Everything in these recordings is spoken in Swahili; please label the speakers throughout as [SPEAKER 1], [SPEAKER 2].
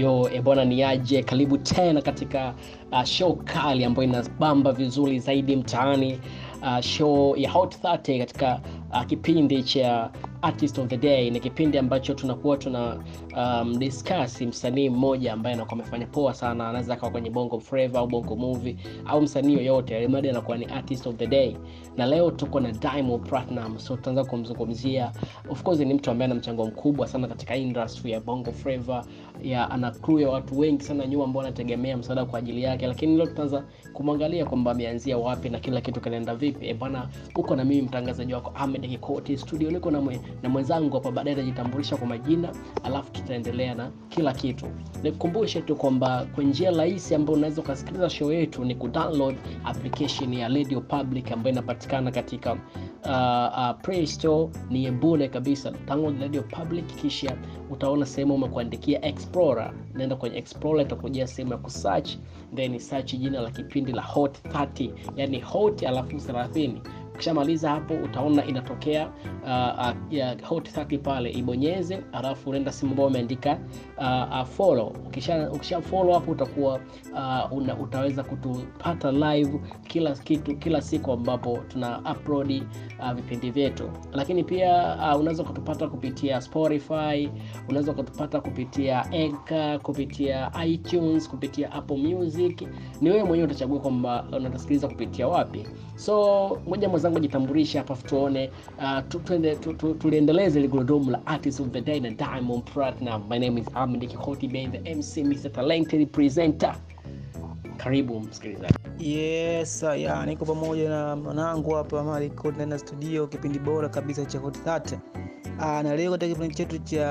[SPEAKER 1] yo ebwana ni aje karibu tena katika uh, show kali ambayo inabamba vizuri zaidi mtaani uh, show ya hot 30 katika uh, kipindi cha artist of the day ni kipindi ambacho tunakuwa tuna um, discuss msanii mmoja ambaye anakuwa amefanya poa sana anaweza akawa kwenye bongo flava au bongo movie au msanii yoyote alimadi anakuwa ni artist of the day na leo tuko na diamond platinum so tutaanza kumzungumzia of course ni mtu ambaye ana mchango mkubwa sana katika industry ya bongo flava ya ana crew ya watu wengi sana nyuma ambao wanategemea msaada kwa ajili yake lakini leo tutaanza kumwangalia kwamba ameanzia wapi na kila kitu kinaenda vipi e bwana uko na mimi mtangazaji wako ahmed kikoti studio niko na, mwe, na mwenzangu hapa baadaye atajitambulisha kwa majina alafu tutaendelea na kila kitu nikukumbushe tu kwamba kwa njia rahisi ambayo unaweza ukasikiliza show yetu ni kudownload application ya radio public ambayo inapatikana katika uh, uh, play store ni bure kabisa download radio public kisha utaona sehemu umekuandikia explorer naenda kwenye explorer itakujia sehemu ya kusearch then search jina la kipindi la hot 30 yani hot alafu 30 ukishamaliza hapo utaona inatokea uh, uh, ya hot 30 pale ibonyeze alafu unaenda simu ambao umeandika uh, uh, follow ukisha, ukisha follow hapo utakuwa uh, una, utaweza kutupata live kila kitu kila siku ambapo tuna upload uh, vipindi vyetu lakini pia uh, unaweza kutupata kupitia spotify unaweza kutupata kupitia Anchor, kupitia itunes kupitia apple music ni wewe mwenyewe utachagua kwamba unatasikiliza kupitia wapi so ngoja mwenzangu ajitambulishe hapa tuone uh, tuliendeleze tu, tu, tuliendeleze ile gurudumu la artist of the day na diamond platinum my name is ahmed kikoti being the mc mr talented presenter karibu msikilizaji
[SPEAKER 2] yes ya niko pamoja na mwanangu hapa Mariko ndani ya studio kipindi bora kabisa cha Hot 30 Ah, na leo katika kipindi chetu cha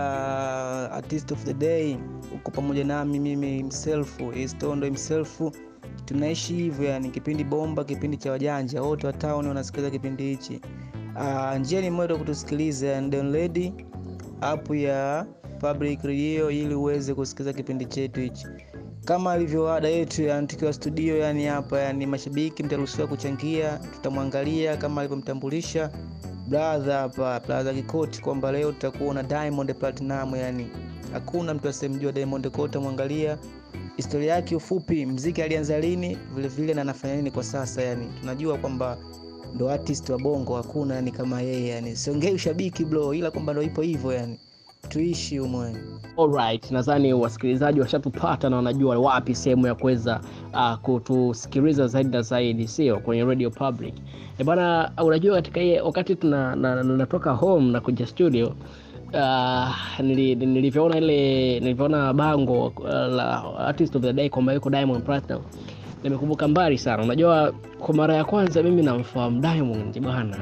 [SPEAKER 2] artist of the day uko pamoja nami mimi himself Estondo himself tunaishi hivyo yani kipindi bomba kipindi cha wajanja wote wa town wanasikiliza kipindi hichi uh, njia ni moja kutusikiliza download app ya public radio ili uweze kusikiliza kipindi chetu hichi kama alivyo ada yetu yani tukiwa studio yani hapa yani mashabiki mtaruhusiwa kuchangia tutamwangalia kama alivyomtambulisha brother hapa brother kikoti kwamba leo tutakuwa na diamond platinum yani hakuna mtu asemjua diamond kwa utamwangalia historia yake ufupi mziki alianza lini vile vile na anafanya nini kwa sasa yani tunajua kwamba ndo artist wa bongo hakuna yani kama yeye yani siongei ushabiki bro ila kwamba ndo ipo hivyo yani tuishi humo yani
[SPEAKER 1] Alright, nadhani wasikilizaji washatupata na wanajua wapi sehemu ya kuweza uh, kutusikiliza zaidi na zaidi, sio kwenye radio public. E bana, unajua katika ile wakati tuna na, na, natoka home na kuja studio uh, nili, nilivyoona ile nilivyoona bango uh, la artist of the day kwamba yuko Diamond Platinum nimekumbuka mbali sana. Unajua, kwa mara ya kwanza mimi namfahamu Diamond bwana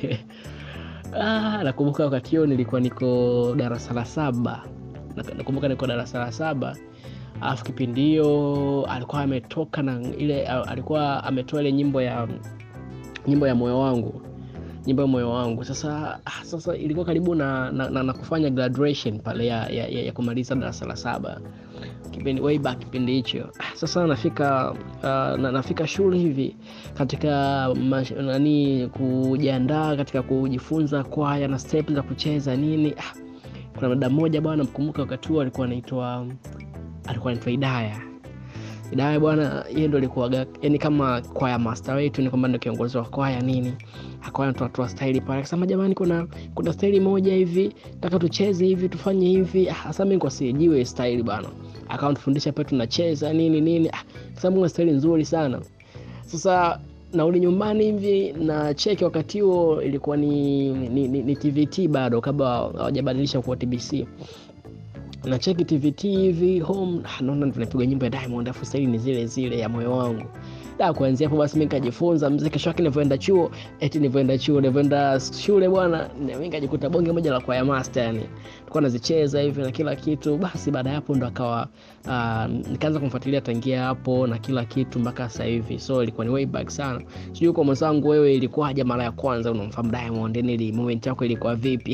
[SPEAKER 1] ah, nakumbuka wakati huo nilikuwa niko darasa la saba nakumbuka niko darasa la saba alafu kipindi hiyo alikuwa ametoka na ile alikuwa ametoa ile nyimbo ya nyimbo ya moyo wangu nyimbo ya moyo wangu sasa ah, sasa ilikuwa karibu na, na, na, na kufanya graduation pale ya, ya, ya, ya kumaliza darasa la saba kipindi way back kipindi hicho ah, sasa nafika uh, na, nafika shule hivi katika mash, nani kujiandaa katika kujifunza kwaya na step za kucheza nini ah, kuna dada mmoja bwana mkumbuka wakati huo alikuwa anaitwa alikuwa anaitwa idaya idaya bwana yeye ndo alikuwa yani kama kwaya master wetu ni kwamba ndo kiongozi wa kwaya nini akawa anatoatoa staili pale akasema jamani kuna kuna staili moja hivi taka tucheze hivi tufanye hivi hasa mi kwa sijiwe staili bwana akawa tufundisha pale tunacheza nini nini ah, sababu kuna staili nzuri sana sasa narudi nyumbani hivi na cheki wakati huo ilikuwa ni, ni, ni, ni tvt bado kabla hawajabadilisha kuwa tbc na cheki tvt hivi home naona tunapigwa nyimbo ya diamond afu staili ni zile zile ya moyo wangu da kuanzia hapo basi mi nikajifunza mzee kesho yake nilivyoenda chuo eti nilivyoenda chuo nilivyoenda shule bwana mi nikajikuta bonge moja la kwaya master yani tulikuwa nazicheza hivi na kila kitu basi baada ya hapo ndo akawa uh, nikaanza kumfuatilia tangia hapo na kila kitu mpaka sasa hivi so ilikuwa ni way back sana sijui kwa mwenzangu wewe ilikuwaje mara ya kwanza unamfahamu diamond nili moment yako ilikuwa vipi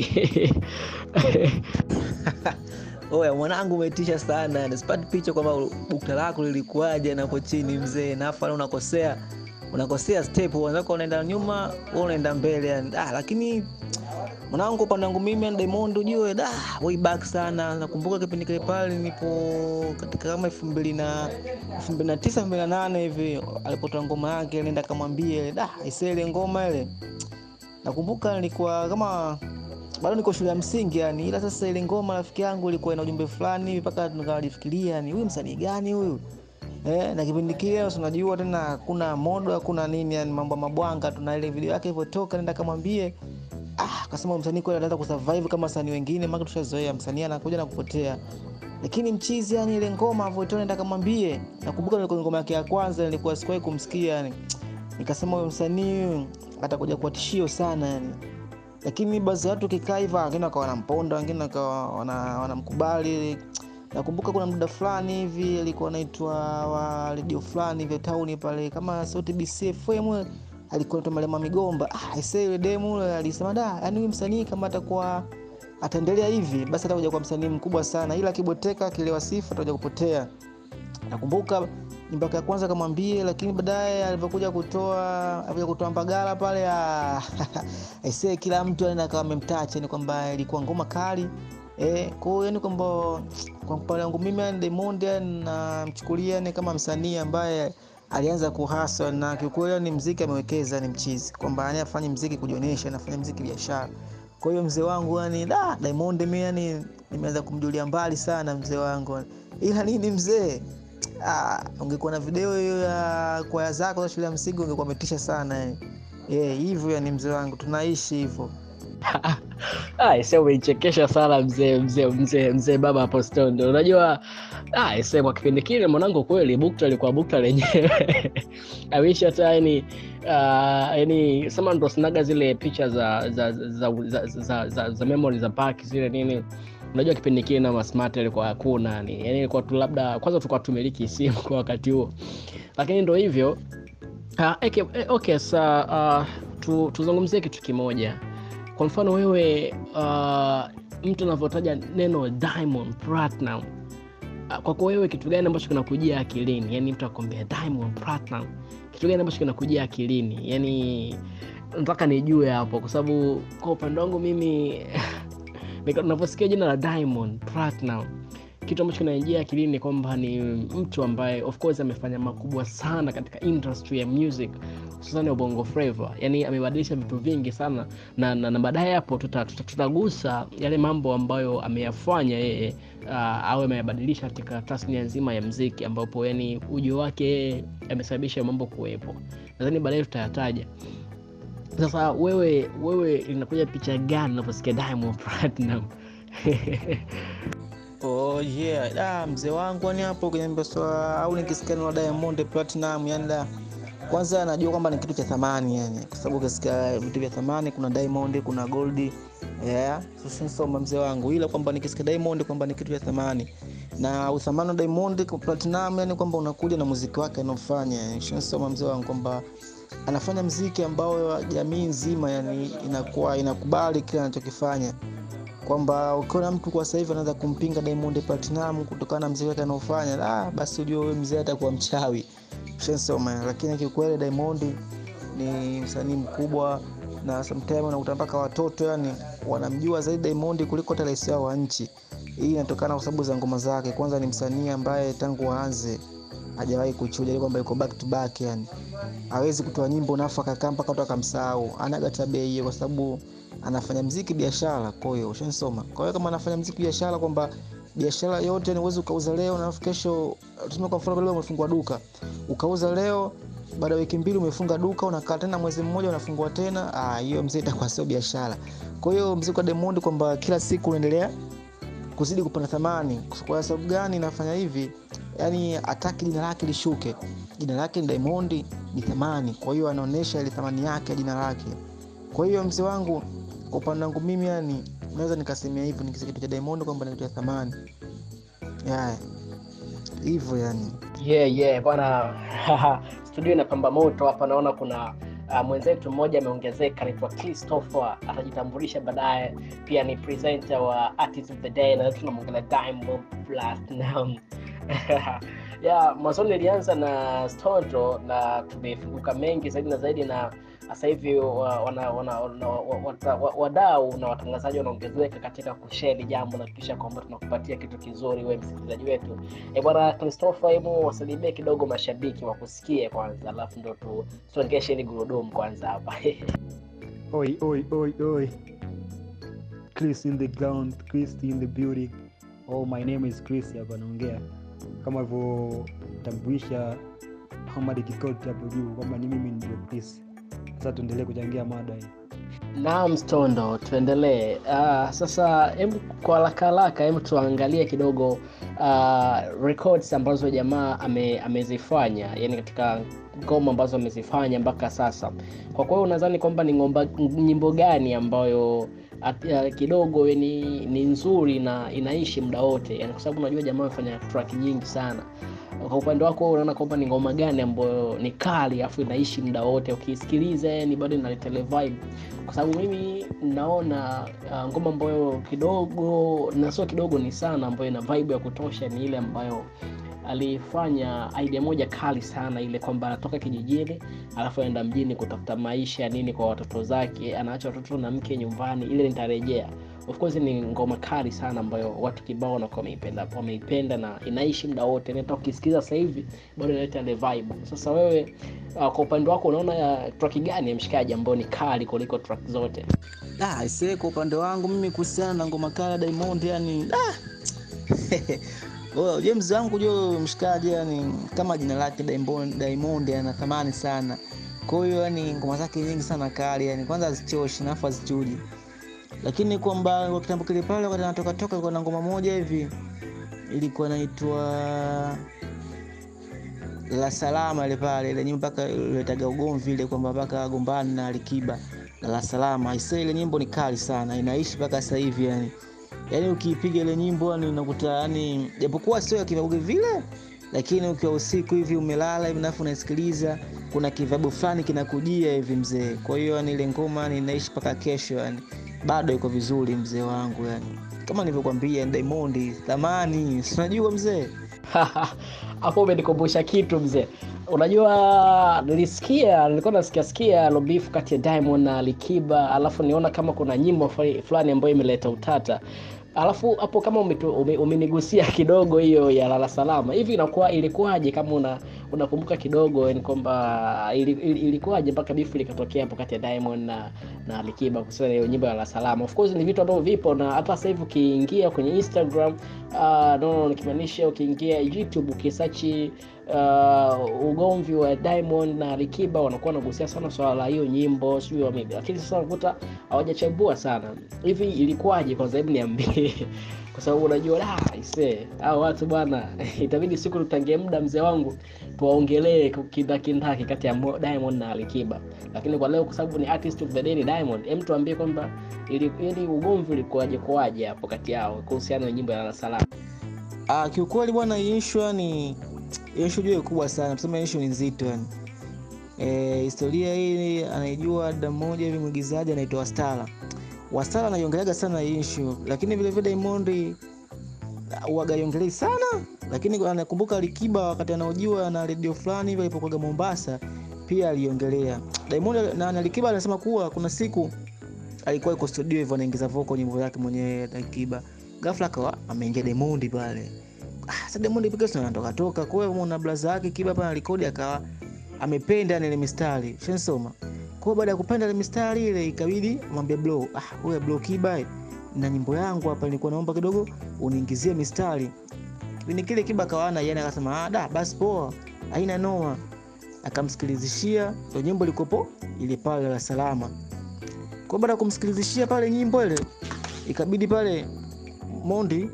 [SPEAKER 2] oya mwanangu umetisha sana nisipati picha kwamba bukta lako lilikuwaje napo chini mzee nafana unakosea unakosea step wenzako unaenda nyuma wewe unaenda mbele yani ah, lakini mwanangu upande wangu mimi yani Diamond ujue da way back sana nakumbuka kipindi kile pale nipo katika kama elfu mbili na elfu mbili na tisa elfu mbili na nane hivi alipotoa ngoma yake nenda kamwambie da aisee ile ngoma ile nakumbuka nilikuwa kama bado niko shule ya msingi yani ila sasa ile ngoma rafiki yangu ilikuwa ina ujumbe fulani hivi mpaka nikajifikiria yani huyu msanii gani huyu eh, na kipindi kile unajua tena hakuna modo hakuna nini yani mambo ya mabwanga tuna ile video yake ilivyotoka nenda kamwambie ah akasema msanii kweli anaweza kusurvive kama wasanii wengine maana tushazoea msanii anakuja na kupotea lakini mchizi yani ile ngoma alivyotoa nenda kamwambie nakumbuka nilikuwa ngoma yake ya kwanza nilikuwa sikuwahi kumsikia yani nikasema huyo msanii huyu atakuja kuwa tishio sana yani lakini baadhi ya watu kikaa hivyo wengine wakawa wanamponda wengine wakawa wana- wanamkubali nakumbuka kuna muda fulani hivi alikuwa anaitwa wa redio fulani vya tauni pale kama sauti bcfm alikuwa anaitwa malema migomba ah, aisee yule demu yule alisema da yani huyu msanii kama atakuwa ataendelea hivi basi atakuja kuwa msanii mkubwa sana ila akiboteka akilewa sifa atakuja kupotea nakumbuka nyimbo yake ya kwanza kamwambie lakini baadaye alivyokuja kutoa alivyokuja kutoa mbagala pale ah, aisee kila mtu yani akawa amemtacha ni kwamba ilikuwa ngoma kali eh, kwa hiyo yani kwamba kwa upande wangu mimi yani Diamond yani namchukulia ni kama msanii ambaye alianza kuhasa na kiukweli yani mziki amewekeza ni mchizi kwamba yani afanye mziki kujionyesha anafanya mziki biashara kwa hiyo mzee wangu yani da Diamond mimi yani nimeanza kumjulia mbali sana mzee wangu ila nini mzee ah, ungekuwa na video hiyo ya kwaya zako za shule ya msingi ungekuwa umetisha sana yani. Eh, hivyo yani mzee wangu tunaishi hivyo
[SPEAKER 1] Ah, ise umeichekesha sana mzee mzee mzee mzee baba hapo stondo unajua ah, ise kwa kipindi kile mwanangu kweli bukta ilikuwa bukta lenyewe awishi hata yani uh, yani sema ndo sinaga zile picha za za za za, za, za, za, za memory za park zile nini unajua kipindi kile na masmart ilikuwa hakuna yani yani ilikuwa tu labda kwanza tulikuwa tumiliki simu kwa wakati huo lakini ndo hivyo uh, okay, okay sa uh, tu, tuzungumzie kitu kimoja kwa mfano wewe uh, mtu anavyotaja neno diamond platinum uh, kwako wewe kitu gani ambacho kinakujia akilini yani mtu akwambia diamond platinum kitu gani ambacho kinakujia akilini yani nataka nijue hapo kwa sababu kwa upande wangu mimi nika- navyosikia jina la diamond platinum kitu ambacho kinaingia akilini ni kwamba ni mtu ambaye of course amefanya makubwa sana katika industry ya music hususani ubongo flava yani amebadilisha vitu vingi sana na, na, na baadaye hapo tuta- tuta- tutagusa yale mambo ambayo ameyafanya yeye uh, au ameyabadilisha katika tasnia nzima ya mziki ambapo yani ujio wake yeye amesababisha mambo kuwepo nadhani baadaye tutayataja sasa wewe wewe linakuja picha gani unaposikia diamond platinum
[SPEAKER 2] Oh yeah, da mzee wangu yani hapo kwenye mbesoa au nikisikia neno Diamond Platinum yani da kwanza najua kwamba ni kitu cha thamani yani kwa sababu ukisikia vitu vya thamani kuna Diamond, kuna Gold. Yeah, sasa soma mzee wangu ila kwamba nikisikia Diamond kwamba ni kitu cha thamani. Na uthamani wa Diamond kwa Platinum yani kwamba unakuja na muziki wake anaofanya. Soma mzee wangu kwamba anafanya mziki ambao jamii nzima yani inakuwa inakubali kile anachokifanya kwamba ukiona mtu kwa sasa hivi anaweza kumpinga Diamond Platinum kutokana na mziki wake anaofanya, ah, basi ujue huyo mzee atakuwa mchawi. Ushasoma. Lakini kiukweli Diamond ni msanii mkubwa na sometimes unakuta mpaka watoto yani wanamjua zaidi Diamond kuliko hata rais wao wa nchi. Hii inatokana kwa sababu za ngoma zake. Kwanza ni msanii ambaye tangu aanze hajawahi kuchuja ile kwamba yuko back to back yani. Hawezi kutoa nyimbo nafu akakaa mpaka watu akamsahau. Anaga tabia hiyo kwa sababu anafanya mziki biashara. Kwa hiyo ushanisoma. Kwa hiyo kama anafanya mziki biashara kwamba biashara yote ni uwezi ukauza leo na kesho, tuseme kwa mfano leo umefungua duka ukauza leo, baada ya wiki mbili umefunga duka, unakaa tena mwezi mmoja unafungua tena, ah, hiyo mzee itakuwa sio biashara. Kwa hiyo mziki wa Diamond kwamba kila siku unaendelea kuzidi kupanda thamani. Kwa sababu gani nafanya hivi? Yani hataki jina lake lishuke. Jina lake ni Diamond, ni thamani. Kwa hiyo anaonesha ile thamani yake ya jina lake. Kwa hiyo mzee wangu, kwa upande wangu mimi, yani naweza nikasemea hivyo, nikisikia kitu cha Diamond kwamba ni kitu cha thamani yeah. Hivyo yani
[SPEAKER 1] yeah, yeah, bwana studio inapamba moto hapa naona kuna uh, mwenzetu mmoja ameongezeka anaitwa christopher atajitambulisha baadaye pia ni presenter wa artist of the day na tunamwongelea diamond platinum ya mwanzoni nilianza na Stondo na tumefunguka mengi zaidi na zaidi na sasa hivi wa- wana- wana- wana- wa- wata- wa- wadau na watangazaji wanaongezeka katika kushare jambo na kuhakikisha kwamba tunakupatia kitu kizuri wewe msikilizaji wetu e bwana christopher hebu wasalimie kidogo mashabiki wakusikie kwanza alafu ndo tu- tusongeshe ili gurudumu kwanza hapa
[SPEAKER 3] Oi, oi, oi, oi. Chris in the ground, Chris in the building. Oh, my name is Chris hapa naongea. Kama alivyotambulisha Muhammad Kikoti hapo juu kwamba ni mimi ndio Chris. Sasa tuendelee kuchangia mada hii.
[SPEAKER 1] naam stondo tuendelee uh, sasa hebu kwa haraka haraka hebu tuangalie kidogo uh, records ambazo jamaa ame, amezifanya yani katika ngoma ambazo amezifanya mpaka sasa kwa kwao unadhani kwamba ni ngomba, nyimbo gani ambayo at, uh, kidogo ni, ni nzuri na inaishi muda wote yani kwa sababu unajua jamaa amefanya track nyingi sana kwa upande wako wewe unaona kwamba ni ngoma gani ambayo ni kali afu inaishi muda wote ukiisikiliza yani bado inaleta ile vibe kwa sababu mimi naona uh, ngoma ambayo kidogo na sio kidogo ni sana ambayo ina vibe ya kutosha ni ile ambayo alifanya idea moja kali sana ile kwamba anatoka kijijini alafu aenda mjini kutafuta maisha nini kwa watoto zake anaacha watoto na mke nyumbani ile nitarejea of course ni ngoma kali sana ambayo watu kibao wanakuwa wameipenda wameipenda na inaishi muda wote nata ukisikiza sasa hivi bado inaleta ile vibe sasa wewe uh, kwa upande wako unaona ya track gani ya mshikaji ambayo ni kali kuliko track zote
[SPEAKER 2] Ah, ise kwa upande wangu mimi kuhusiana na ngoma kali ya Diamond yani ah. Oh, James wangu jo mshikaji yani kama jina lake Diamond Diamond ana thamani sana. Kwa hiyo yani ngoma zake nyingi sana kali yani kwanza hazichoshi na afu hazichuji. Lakini kwamba kwa kitambo kile pale wakati anatoka toka ilikuwa na ngoma moja hivi ilikuwa inaitwa la salama ile pale ile nyimbo mpaka iletaga ugomvi ile kwamba mpaka agombani na Alikiba na la salama aisee ile nyimbo ni kali sana inaishi mpaka sasa hivi yani yani ukiipiga ile nyimbo yani unakuta yani japokuwa sio ya kivabuge vile lakini ukiwa usiku hivi umelala hivi nafu unasikiliza kuna kivabu fulani kinakujia hivi mzee kwa hiyo yani ile ngoma yani inaishi mpaka kesho yani bado iko vizuri mzee wangu yani kama nilivyokwambia ni Diamond thamani si unajua mzee
[SPEAKER 1] hapo umenikumbusha kitu mzee unajua nilisikia nilikuwa nasikia sikia lobifu kati ya diamond na likiba alafu niona kama kuna nyimbo fuli- fulani ambayo imeleta utata alafu hapo kama umetu- ume- umenigusia kidogo hiyo ya lala salama hivi inakuwa ilikuwaje kama una unakumbuka kidogo ni kwamba ili- ili- ilikuwaje mpaka bifu likatokea hapo kati ya diamond na na alikiba kuhusiana na hiyo nyimbo ya lala salama of course ni vitu ambavyo vipo na hata sasa hivi ukiingia kwenye instagram uh, no nikimaanisha ukiingia youtube ukisachi uh, ugomvi wa diamond na alikiba wanakuwa wanagusia sana swala la hiyo nyimbo sijui wame- lakini sasa unakuta hawajachambua sana hivi ilikuwaje kwanza hebu niambie kwa sababu unajua la ise hao watu bwana itabidi siku tutangie muda mzee wangu tuwaongelee kindakindaki kati ya Mo- diamond na alikiba lakini kwa leo kwa sababu ni artist of the day ni diamond hem tuambie kwamba ili, ili ugomvi ulikuwaje kuwaje hapo kati yao kuhusiana na nyimbo ya Lala salama
[SPEAKER 2] Ah, kiukweli bwana hii issue ni issue juu kubwa sana. Tuseme issue ni nzito yani. Eh, historia hii anaijua dada mmoja hivi mwigizaji anaitwa Wastara. Wastara anaiongeleaga sana hii issue, lakini vile vile Diamond uagaiongelei sana, lakini anakumbuka Alikiba wakati anaojiwa na redio fulani hivi alipokuwa Mombasa pia aliongelea. Diamond na na Alikiba anasema kuwa kuna siku alikuwa yuko studio hivyo anaingiza vocal nyimbo yake mwenyewe Alikiba. Ghafla akawa ameingia Diamond pale. Ah, sasa Diamond pika sana anatoka toka. Kwa hiyo muona blaza yake Kiba hapa rekodi akawa amependa ile mistari. Shensoma. Kwa hiyo baada ya kupenda ile mistari ile ikabidi mwambie bro, ah wewe bro Kiba eh, na nyimbo yangu hapa nilikuwa naomba kidogo uniingizie mistari. Kipindi kile Kiba akawana yana akasema ah da basi poa. Haina noma. Akamsikilizishia ndio nyimbo ilikopo ile pale la salama. Kwa baada ya kumsikilizishia pale nyimbo ile ikabidi pale Mondi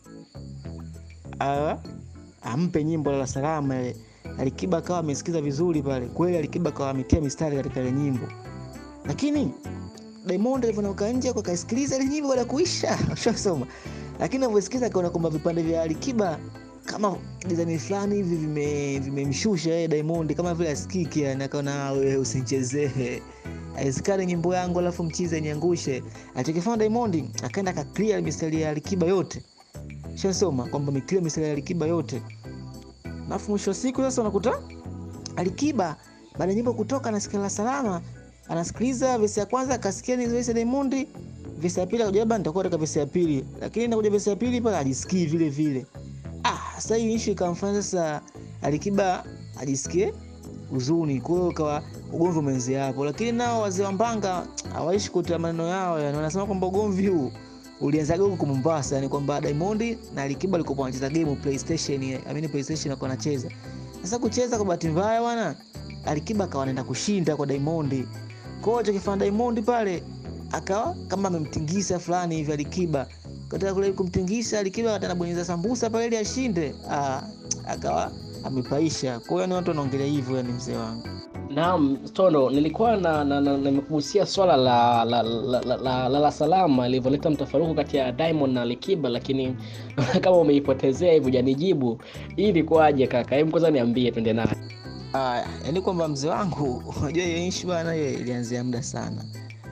[SPEAKER 2] a- ampe nyimbo la salama ile. Alikiba akawa amesikiza vizuri pale. Kweli Alikiba akawa ametia mistari katika ile nyimbo. Lakini Diamond alivyotoka nje kwa kaisikiliza ile nyimbo baada ya kuisha, ushasoma. Lakini alivyosikiza akaona kwamba vipande vya Alikiba kama design fulani hivi vime vimemshusha yeye Diamond kama vile asikiki yani akaona "Ah, wewe usinichezee. Aisikane nyimbo yangu alafu mchize niangushe. Alichokifanya Diamond akaenda aka clear mistari ya Alikiba yote. Shasoma kwamba ameclear mistari ya Alikiba yote. alafu mwisho wa siku sasa unakuta alikiba baada ya nyimbo kutoka anasikia la salama anasikiliza vesi ya kwanza akasikia ni vesi ya Diamond vesi ya pili akaja nitakuwa katika vesi ya pili lakini inakuja vesi ya pili pale ajisikii vile vile ah sasa hii issue ikamfanya sasa alikiba ajisikie huzuni kwa hiyo kawa ugomvi umeanzia hapo lakini nao wazee wa mbanga hawaishi kutia maneno yao yani wanasema kwamba ugomvi huu ulianzaga huko Mombasa yani kwamba Diamond na Alikiba walikuwa wanacheza game PlayStation I mean PlayStation walikuwa wanacheza sasa kucheza kwa bahati mbaya bwana Alikiba akawa anaenda kushinda kwa Diamond kwa hiyo chokifanya Diamond pale akawa kama amemtingisa fulani hivi Alikiba katika kule kumtingisa Alikiba atanabonyeza sambusa pale ili ashinde ah, akawa amepaisha kwa hiyo ni watu wanaongelea hivyo yani mzee wangu
[SPEAKER 1] Naam, Stono, nilikuwa na, na, na, nimekugusia swala la la, la, la, la, la, la salama ilivyoleta mtafaruku kati ya Diamond na Alikiba, lakini kama umeipotezea hivyo janijibu, hii ilikuwaje kaka? Hebu kwanza niambie, twende naye.
[SPEAKER 2] Aya, yani kwamba mzee wangu unajua hiyo issue bana hiyo ilianzia muda sana.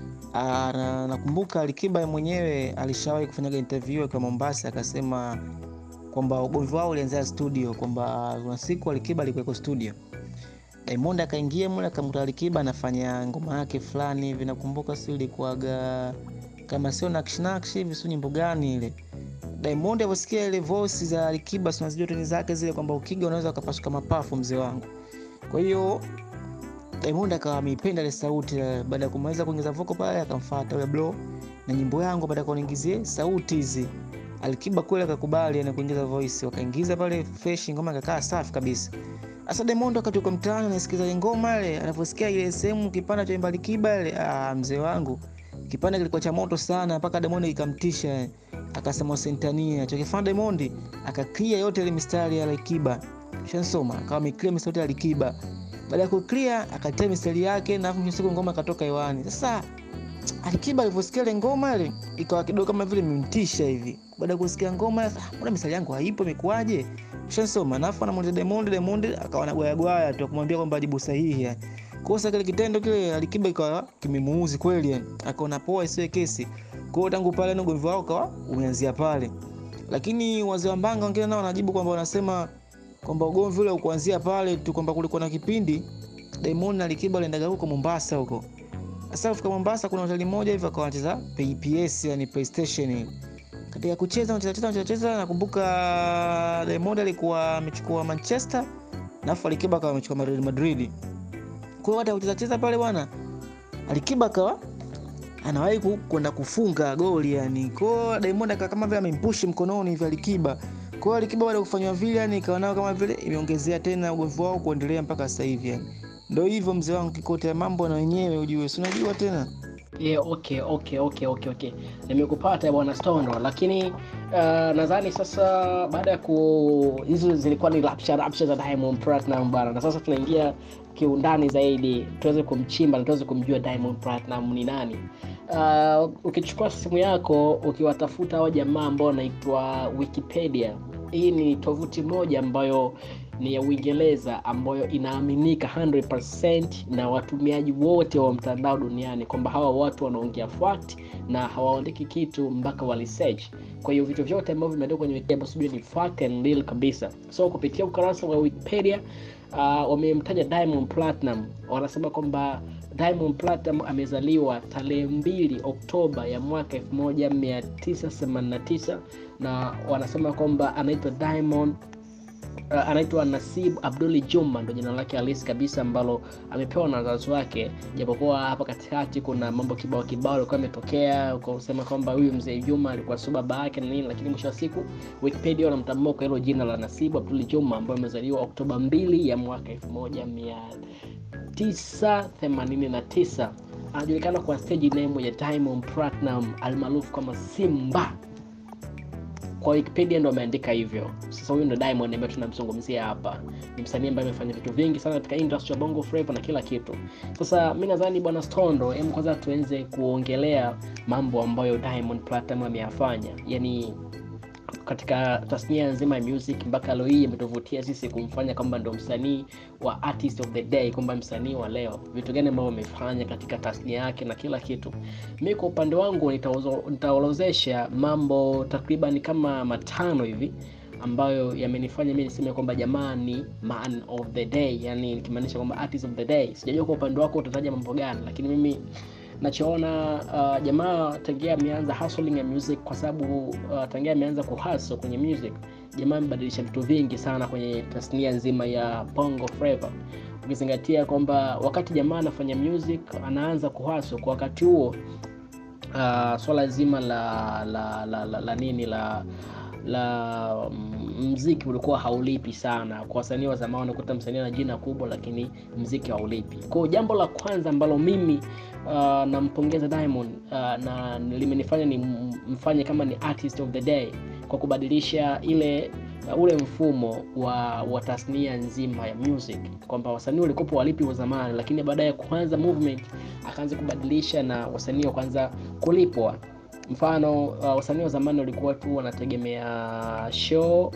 [SPEAKER 2] Ah, na nakumbuka Alikiba mwenyewe alishawahi kufanyaga interview kwa Mombasa akasema kwamba ugomvi wao ulianzia studio kwamba kuna siku Alikiba alikuwa studio. Diamond akaingia mule akamkuta Alikiba anafanya ngoma yake fulani hivi nakumbuka sio ilikuwaga kama sio nakshi nakshi hivi sio nyimbo gani ile. Diamond aliposikia ile voice za Alikiba si unazijua tuni zake zile kwamba ukiga unaweza ukapasuka mapafu mzee wangu. Kwa hiyo Diamond akawa ameipenda ile sauti eh, baada ya kumaliza kuingiza voko pale akamfuata yule bro na nyimbo yangu baada ya kuniingizia sauti hizi. Alikiba kweli akakubali yani kuingiza voice wakaingiza pale fresh ngoma ikakaa safi kabisa. Sasa Diamond wakati uko mtaani anasikiza ile ngoma ile anaposikia ile sehemu kipanda cha Imba Alikiba ile ah, mzee wangu kipande kilikuwa cha moto sana mpaka Diamond ikamtisha akasema sentania chokifanya Diamond akaclear yote ile mistari ya Alikiba shansoma akawa ameclear mistari ya Alikiba baada ya kuclear akatia mistari yake na hapo siku ngoma ikatoka hewani sasa Alikiba alivyosikia ile ngoma ile ikawa kidogo kama vile imemtisha hivi baada ya kusikia ngoma ah, mbona mistari yangu haipo imekuaje shansoma nafu anamuuliza Diamond Diamond akawa anagwaya gwaya tu kumwambia kwamba jibu sahihi yani kosa kile kitendo kile Alikiba ikawa kimemuuzi kweli yani akaona poa isiwe kesi kwa hiyo tangu pale ugomvi wao kawa umeanzia pale lakini wazee wa mbanga wengine nao wanajibu kwamba wanasema kwamba ugomvi ule ukuanzia pale tu kwamba kulikuwa na kipindi Diamond na Alikiba waliendaga huko Mombasa huko sasa kufika Mombasa kuna hoteli moja hivi akawa wanacheza PS yani PlayStation katika kucheza wanacheza cheza wanacheza cheza nakumbuka Diamond alikuwa amechukua Manchester na afu Alikiba akawa amechukua Real Madrid kwa hiyo hata kucheza cheza pale bwana Alikiba akawa anawahi ku- kwenda kufunga goli yani. Kwa hiyo Diamond akawa kama vile amempush mkononi hivi Alikiba. Kwa hiyo Alikiba baada ya kufanywa vile yani ikawa nao kama vile imeongezea tena ugomvi wao kuendelea mpaka sasa hivi yani. Ndio hivyo mzee wangu kikote ya mambo na wenyewe ujue, si unajua tena.
[SPEAKER 1] Yeah, okay, okay, okay, okay, okay. Nimekupata bwana Stono, lakini uh, nadhani sasa baada ya ku hizo zilikuwa ni rapsha rapsha za Diamond Platinum bwana, na sasa tunaingia kiundani zaidi tuweze kumchimba na tuweze kumjua Diamond Platinum ni nani. Uh, ukichukua simu yako ukiwatafuta hao jamaa ambao wanaitwa Wikipedia, hii ni tovuti moja ambayo ni ya Uingereza ambayo inaaminika 100% na watumiaji wote wa mtandao duniani kwamba hawa watu wanaongea fact na hawaandiki kitu mpaka wa research. Kwa hiyo vitu vyote ambavyo vimeandikwa kwenye Wikipedia basi ujue ni fact and real kabisa. So kupitia ukurasa wa Wikipedia uh, wamemtaja Diamond Platinum, wanasema kwamba Diamond Platinum amezaliwa tarehe mbili Oktoba ya mwaka 1989 na wanasema kwamba anaitwa Diamond uh, anaitwa Nasib Abduli Juma, ndo jina lake halisi kabisa ambalo amepewa na wazazi wake, japokuwa hapa katikati kuna mambo kibao kibao alikuwa ametokea kusema kwamba huyu mzee Juma alikuwa sio baba yake na nini, lakini mwisho wa siku Wikipedia wanamtambua kwa hilo jina la Nasib Abduli Juma ambaye amezaliwa Oktoba 2 ya mwaka 1989 anajulikana kwa stage name ya Diamond Platinum almaarufu kama Simba kwa Wikipedia ndo ameandika hivyo. Sasa huyu ndo Diamond ambaye tunamzungumzia hapa, ni msanii ambaye amefanya vitu vingi sana katika industry ya bongo flava na kila kitu. Sasa mi nadhani bwana Stondo, hem, kwanza tuanze kuongelea mambo ambayo Diamond Platinum ameyafanya, yani katika tasnia nzima ya music mpaka leo hii imetuvutia sisi kumfanya kwamba ndo msanii wa artist of the day, kwamba msanii wa leo. Vitu gani ambavyo amefanya katika tasnia yake na kila kitu. Mi kwa upande wangu nitaozo- nitaorozesha mambo takriban kama matano hivi ambayo yamenifanya mi niseme kwamba jamaa ni man of the day yani nikimaanisha kwamba artist of the day sijajua kwa upande wako utataja mambo gani lakini mimi nachoona uh, jamaa tangia ameanza hustling ya music kwa sababu uh, tangia ameanza kuhustle kwenye music jamaa amebadilisha vitu vingi sana kwenye tasnia nzima ya bongo flava ukizingatia kwamba wakati jamaa anafanya music anaanza kuhustle kwa wakati huo uh, swala zima la la, la, la, la nini la la mziki ulikuwa haulipi sana kwa wasanii wa zamani unakuta msanii ana jina kubwa lakini mziki haulipi kwao jambo la kwanza ambalo mimi uh, nampongeza diamond uh, na limenifanya ni mfanye kama ni artist of the day kwa kubadilisha ile uh, ule mfumo wa wa tasnia nzima ya music kwamba wasanii walikopo walipi wa zamani lakini baada ya kuanza movement akaanza kubadilisha na wasanii wakaanza kulipwa mfano uh, wasanii wa zamani walikuwa tu wanategemea show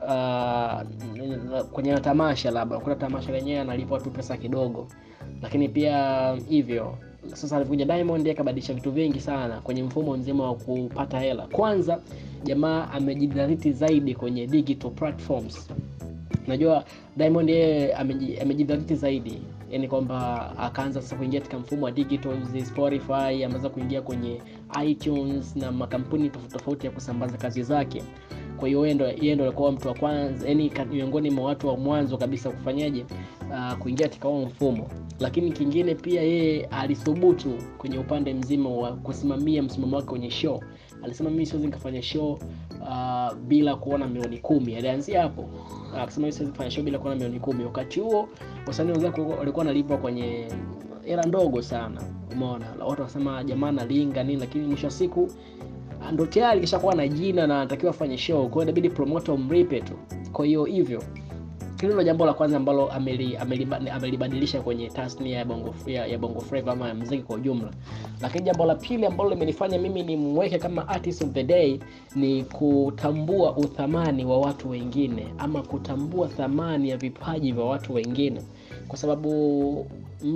[SPEAKER 1] uh, kwenye tamasha labda kuna tamasha lenyewe analipwa tu pesa kidogo lakini pia hivyo sasa alivyokuja diamond akabadilisha vitu vingi sana kwenye mfumo mzima wa kupata hela kwanza jamaa amejidhariti zaidi kwenye digital platforms najua diamond yeye amejidhariti zaidi yani kwamba akaanza sasa kuingia katika mfumo wa digital spotify ameweza kuingia kwenye itunes na makampuni tofauti tofauti ya kusambaza kazi zake kwa hiyo yeye ndo alikuwa mtu wa kwanza yani miongoni mwa watu wa mwanzo kabisa kufanyaje uh, kuingia katika huo mfumo lakini kingine pia yeye alithubutu kwenye upande mzima wa kusimamia msimamo wake kwenye show alisema mimi siwezi nikafanya show uh, bila kuona milioni kumi alianzia hapo akasema uh, siwezi kufanya show bila kuona milioni kumi wakati huo wasanii wenzake walikuwa wanalipwa kwenye hela ndogo sana umeona watu wasema jamaa nalinga nini lakini mwisho wa siku ndo tayari kishakuwa na jina na anatakiwa afanye show kwa hiyo inabidi promoter umlipe tu kwa hiyo hivyo hilo ndo jambo la kwanza ambalo amelibadilisha ameli, ameli kwenye tasnia ya bongo, ya, ya bongo flava ama ya mziki kwa ujumla lakini jambo la pili ambalo limenifanya mimi nimweke kama artist of the day ni kutambua uthamani wa watu wengine ama kutambua thamani ya vipaji vya watu wengine kwa sababu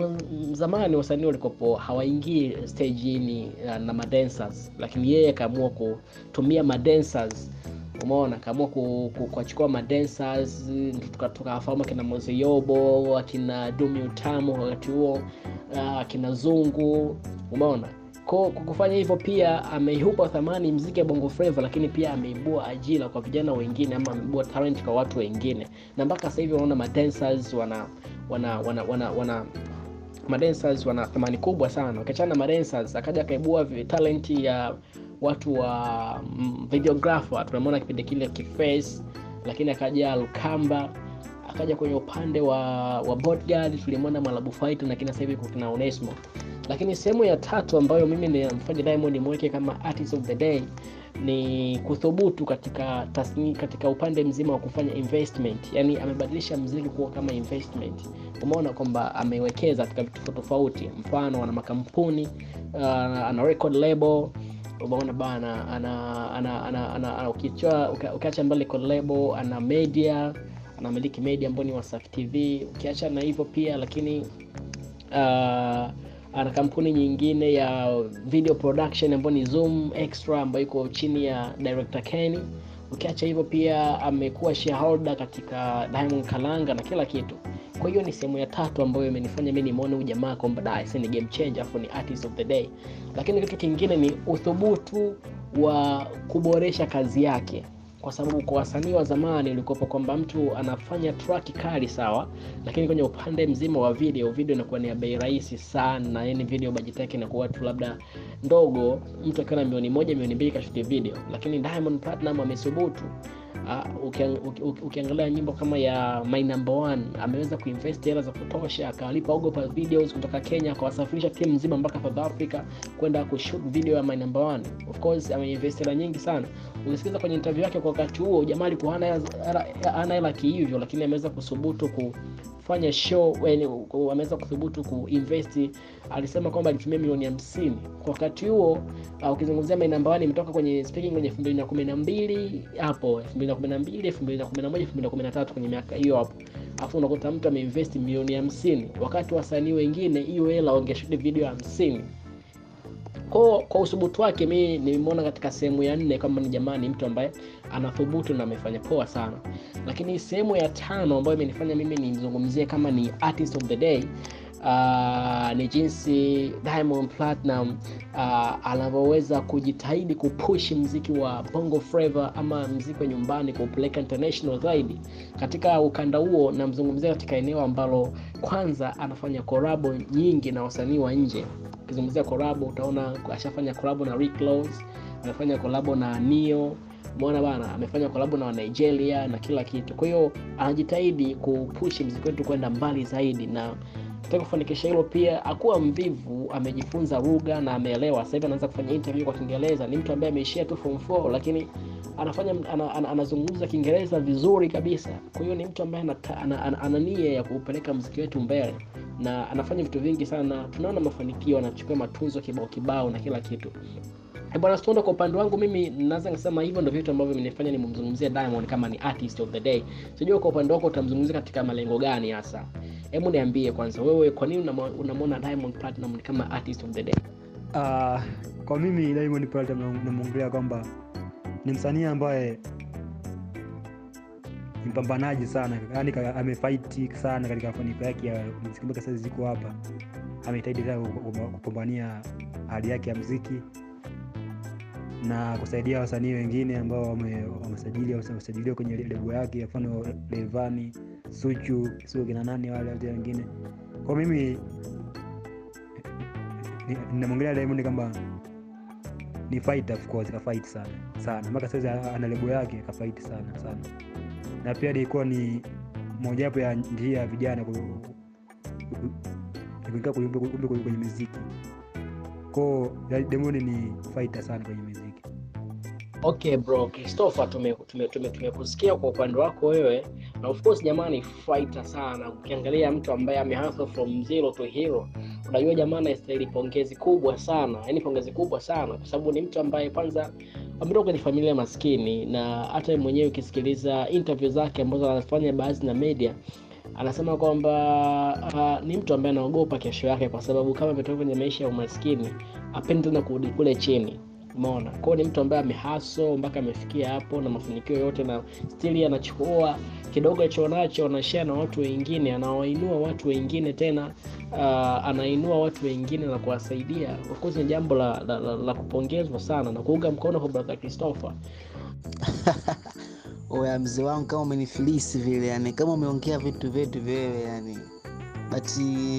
[SPEAKER 1] zamani wasanii walikopo hawaingii stejini na madancers lakini yeye akaamua kutumia madancers umeona akaamua kuwachukua madancers tukafahamu akina mozeyobo akina dumi utamu wakati huo akina zungu umeona kwa kufanya hivyo pia ameihupa thamani mziki ya bongo flava lakini pia ameibua ajira kwa vijana wengine ama ameibua talent kwa watu wengine na mpaka sasa hivi unaona madancers wana wana wana wana, wana madancers wana thamani kubwa sana ukiachana na madancers akaja akaibua talenti ya watu wa mm, videographer tunamwona kipindi kile kiface lakini akaja lukamba akaja kwenye upande wa wa bodyguard tulimwona malabu fight na kina hivi kuna onesmo lakini sehemu ya tatu ambayo mimi nimfanya diamond mweke kama artist of the day ni kuthubutu katika tasni, katika upande mzima wa kufanya investment yani amebadilisha mziki kuwa kama investment umeona kwamba amewekeza katika vitu tofauti mfano ana makampuni uh, ana record label umeona bana ana ana ana, ana, ana ukiacha ukiacha mbali record label ana media anamiliki media ambayo ni wasafi tv ukiacha na hivyo pia lakini uh, ana kampuni nyingine ya video production ambayo ni zoom extra ambayo iko chini ya director kenny ukiacha hivyo pia amekuwa shareholder katika diamond kalanga na kila kitu kwa hiyo ni sehemu ya tatu ambayo imenifanya mi nimwone huyu jamaa kwamba da ni game changer afu ni artist of the day lakini kitu kingine ni uthubutu wa kuboresha kazi yake kwa sababu kwa wasanii wa zamani ulikopa kwamba mtu anafanya track kali sawa lakini kwenye upande mzima wa video video inakuwa ni ya bei rahisi sana yani video budget yake inakuwa tu labda ndogo mtu akiwa na milioni moja milioni mbili kashuti video lakini diamond platinum amethubutu uh, ukiang, uki, uki, ukiangalia nyimbo kama ya my number one ameweza kuinvest hela za kutosha akawalipa ogopa videos kutoka kenya akawasafirisha timu nzima mpaka south africa kwenda kushoot video ya my number one of course ameinvest hela nyingi sana ukisikiza kwenye interview yake kwa wakati huo jamaa alikuwa hana hela kihivyo lakini ameweza kuthubutu kufanya show ameweza kuthubutu kuinvest alisema kwamba alitumia milioni hamsini kwa wakati huo uh, ukizungumzia my number one imetoka kwenye speaking kwenye elfu mbili na kumi na mbili hapo elfu mbili na kumi na mbili elfu mbili na kumi na moja elfu mbili na kumi na tatu kwenye miaka hiyo hapo alafu unakuta mtu ameinvesti milioni hamsini wakati wasanii wengine hiyo hela wangeshuti video hamsini kwa kwa usubutu wake mi nimeona katika sehemu ya nne kwamba ni jamani mtu ambaye anathubutu na amefanya poa sana lakini sehemu ya tano ambayo imenifanya mimi nimzungumzie kama ni artist of the day uh, ni jinsi diamond platinum uh, anavyoweza kujitahidi kupush mziki wa bongo flava ama mziki wa nyumbani kuupeleka international zaidi katika ukanda huo namzungumzia katika eneo ambalo kwanza anafanya korabo nyingi na wasanii wa nje ukizungumzia korabo utaona ashafanya korabo na Rick Ross, amefanya kolabo na nio umeona bana amefanya kolabo na nigeria na kila kitu kwa hiyo anajitahidi kupushi mziki wetu kwenda mbali zaidi na katika kufanikisha hilo pia akuwa mvivu amejifunza lugha na ameelewa sasa hivi anaanza kufanya interview kwa kiingereza ni mtu ambaye ameishia tu form 4 lakini anafanya ana, ana, anazungumza kiingereza vizuri kabisa kwa hiyo ni mtu ambaye ana, ana, ana, ana nia ya kuupeleka mziki wetu mbele na anafanya vitu vingi sana tunaona mafanikio anachukua matunzo kibao kibao na kila kitu Eh, bwana stondo kwa upande wangu mimi naweza nikasema hivyo ndo vitu ambavyo vimenifanya nimemzungumzia diamond kama ni artist of the day sijua kwa upande wako utamzungumzia katika malengo gani hasa hebu niambie kwanza wewe kwa nini unamo- unamwona diamond platinum ni kama artist of the day
[SPEAKER 3] uh, kwa mimi diamond platinum namwongelea kwamba ni msanii ambaye ni mpambanaji sana yani amefaiti sana katika mafanikio yake ya mziki mpaka sasa ziko hapa amejitahidi sana ku- ku- kupambania hali yake ya mziki na kusaidia wasanii wengine ambao wame- wamesajili wamesajiliwa kwenye lebo yake mfano levani suchu sio kina nani wale wote wengine kwa mimi ni- ninamwongelea diamond kwamba ni fighter of course kafight sana sana mpaka sasa ana lebo yake kafight sana sana na pia ilikuwa ni mojawapo ya njia ya vijana ku- ku- kuingia kwenye- kwenye kwenye- kwenye muziki ko Diamond ni fighter sana kwenye muziki
[SPEAKER 1] okay bro christopher tumekusikia tume, tume, tumekusikia kwa upande wako wewe na of course jamani fighter sana ukiangalia mtu ambaye amehustle from zero to hero unajua jamaa anastahili pongezi kubwa sana yani pongezi kubwa sana kwa sababu ni mtu ambaye kwanza ametoka kwenye familia maskini na hata yeye mwenyewe ukisikiliza interview zake ambazo anafanya baadhi na media anasema kwamba uh, ni mtu ambaye anaogopa kesho yake kwa sababu kama ametoka kwenye maisha ya umaskini apendi tena kurudi kule chini umeona kwao ni mtu ambaye amehaso mpaka amefikia hapo na mafanikio yote na stili anachukua kidogo alichonacho anashare na watu wengine anawainua watu wengine tena uh, anainua watu wengine na kuwasaidia of course ni jambo la, la, la, la kupongezwa sana na kuunga mkono kwa brother christopher
[SPEAKER 2] oya mzee wangu kama umenifilisi vile yani kama umeongea vitu vyetu vyewe yani but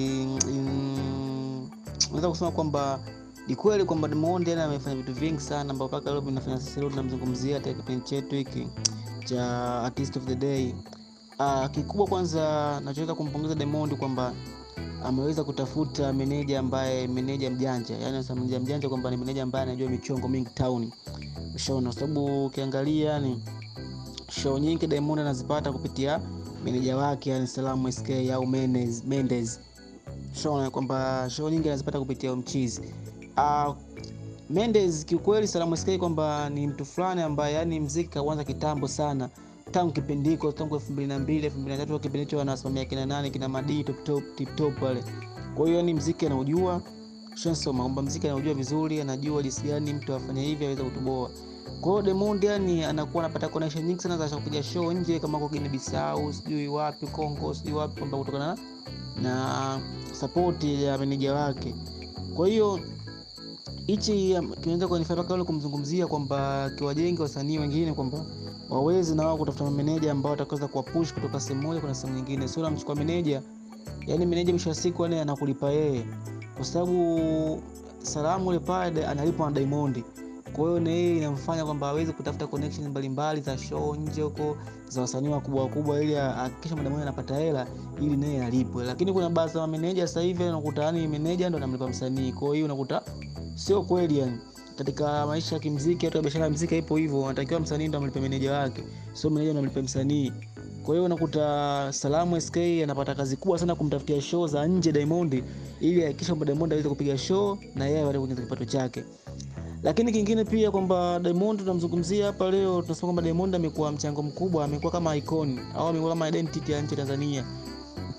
[SPEAKER 2] mm, naweza kusema kwamba ni kweli kwamba Diamond yani amefanya vitu vingi sana ambao mpaka leo vinafanya sisi leo tunamzungumzia katika kipindi chetu hiki cha artist of the day uh, kikubwa kwanza nachoweza kumpongeza Diamond kwamba ameweza kutafuta meneja ambaye meneja mjanja yani sasa meneja mjanja kwamba ni meneja ambaye anajua michongo mingi town ushaona kwa sababu ukiangalia yani show nyingi Diamond anazipata kupitia meneja wake yani Salamu SK au Mendes, Mendes. Ushaona kwamba show nyingi anazipata kupitia mchizi uh, Mendes kiukweli Salamu SK kwamba ni mtu fulani ambaye yani mziki kauanza kitambo sana tangu kipindi hiko tangu elfu mbili na mbili elfu mbili na tatu kipindi hicho anasimamia kina nane kina madii top top tip top pale kwa hiyo ni mziki anaujua shansoma kwamba mziki anaujua vizuri anajua jinsi gani mtu afanye hivi aweze kutuboa kwa hiyo Diamond yani anakuwa anapata connection nyingi sana za kupiga show nje kama kwa Guinea Bissau sijui wapi Congo sijui wapi kwamba kutokana na, na support ya meneja wake kwa hiyo hichi um, kinaweza kunifanya mpaka yule kumzungumzia kwamba kiwajenge wasanii wengine kwamba waweze na wao kutafuta mameneja ambao watakaweza kuwapush kutoka sehemu moja kwenda sehemu nyingine sio namchukua meneja yani meneja mwisho wa siku yani anakulipa yeye kwa sababu salamu ile pale analipwa na Diamond kwa hiyo na yeye inamfanya kwamba aweze kutafuta connection mbalimbali za show nje huko za wasanii wakubwa wakubwa ili ahakikishe Diamond anapata hela ili naye alipwe lakini kuna baadhi ya mameneja sasa hivi unakuta yani meneja ndo anamlipa msanii kwa hiyo unakuta sio kweli yani katika maisha ya kimziki hata biashara ya mziki ipo hivyo anatakiwa msanii ndo amlipe meneja wake sio meneja ndo amlipe msanii kwa hiyo unakuta Salamu SK anapata kazi kubwa sana kumtafutia show za nje Diamond ili ahakikishe kwamba Diamond aweze kupiga show na yeye aweze kuongeza kipato chake lakini kingine pia kwamba Diamond tunamzungumzia hapa leo tunasema kwamba Diamond amekuwa mchango mkubwa amekuwa kama icon au amekuwa kama identity ya nchi Tanzania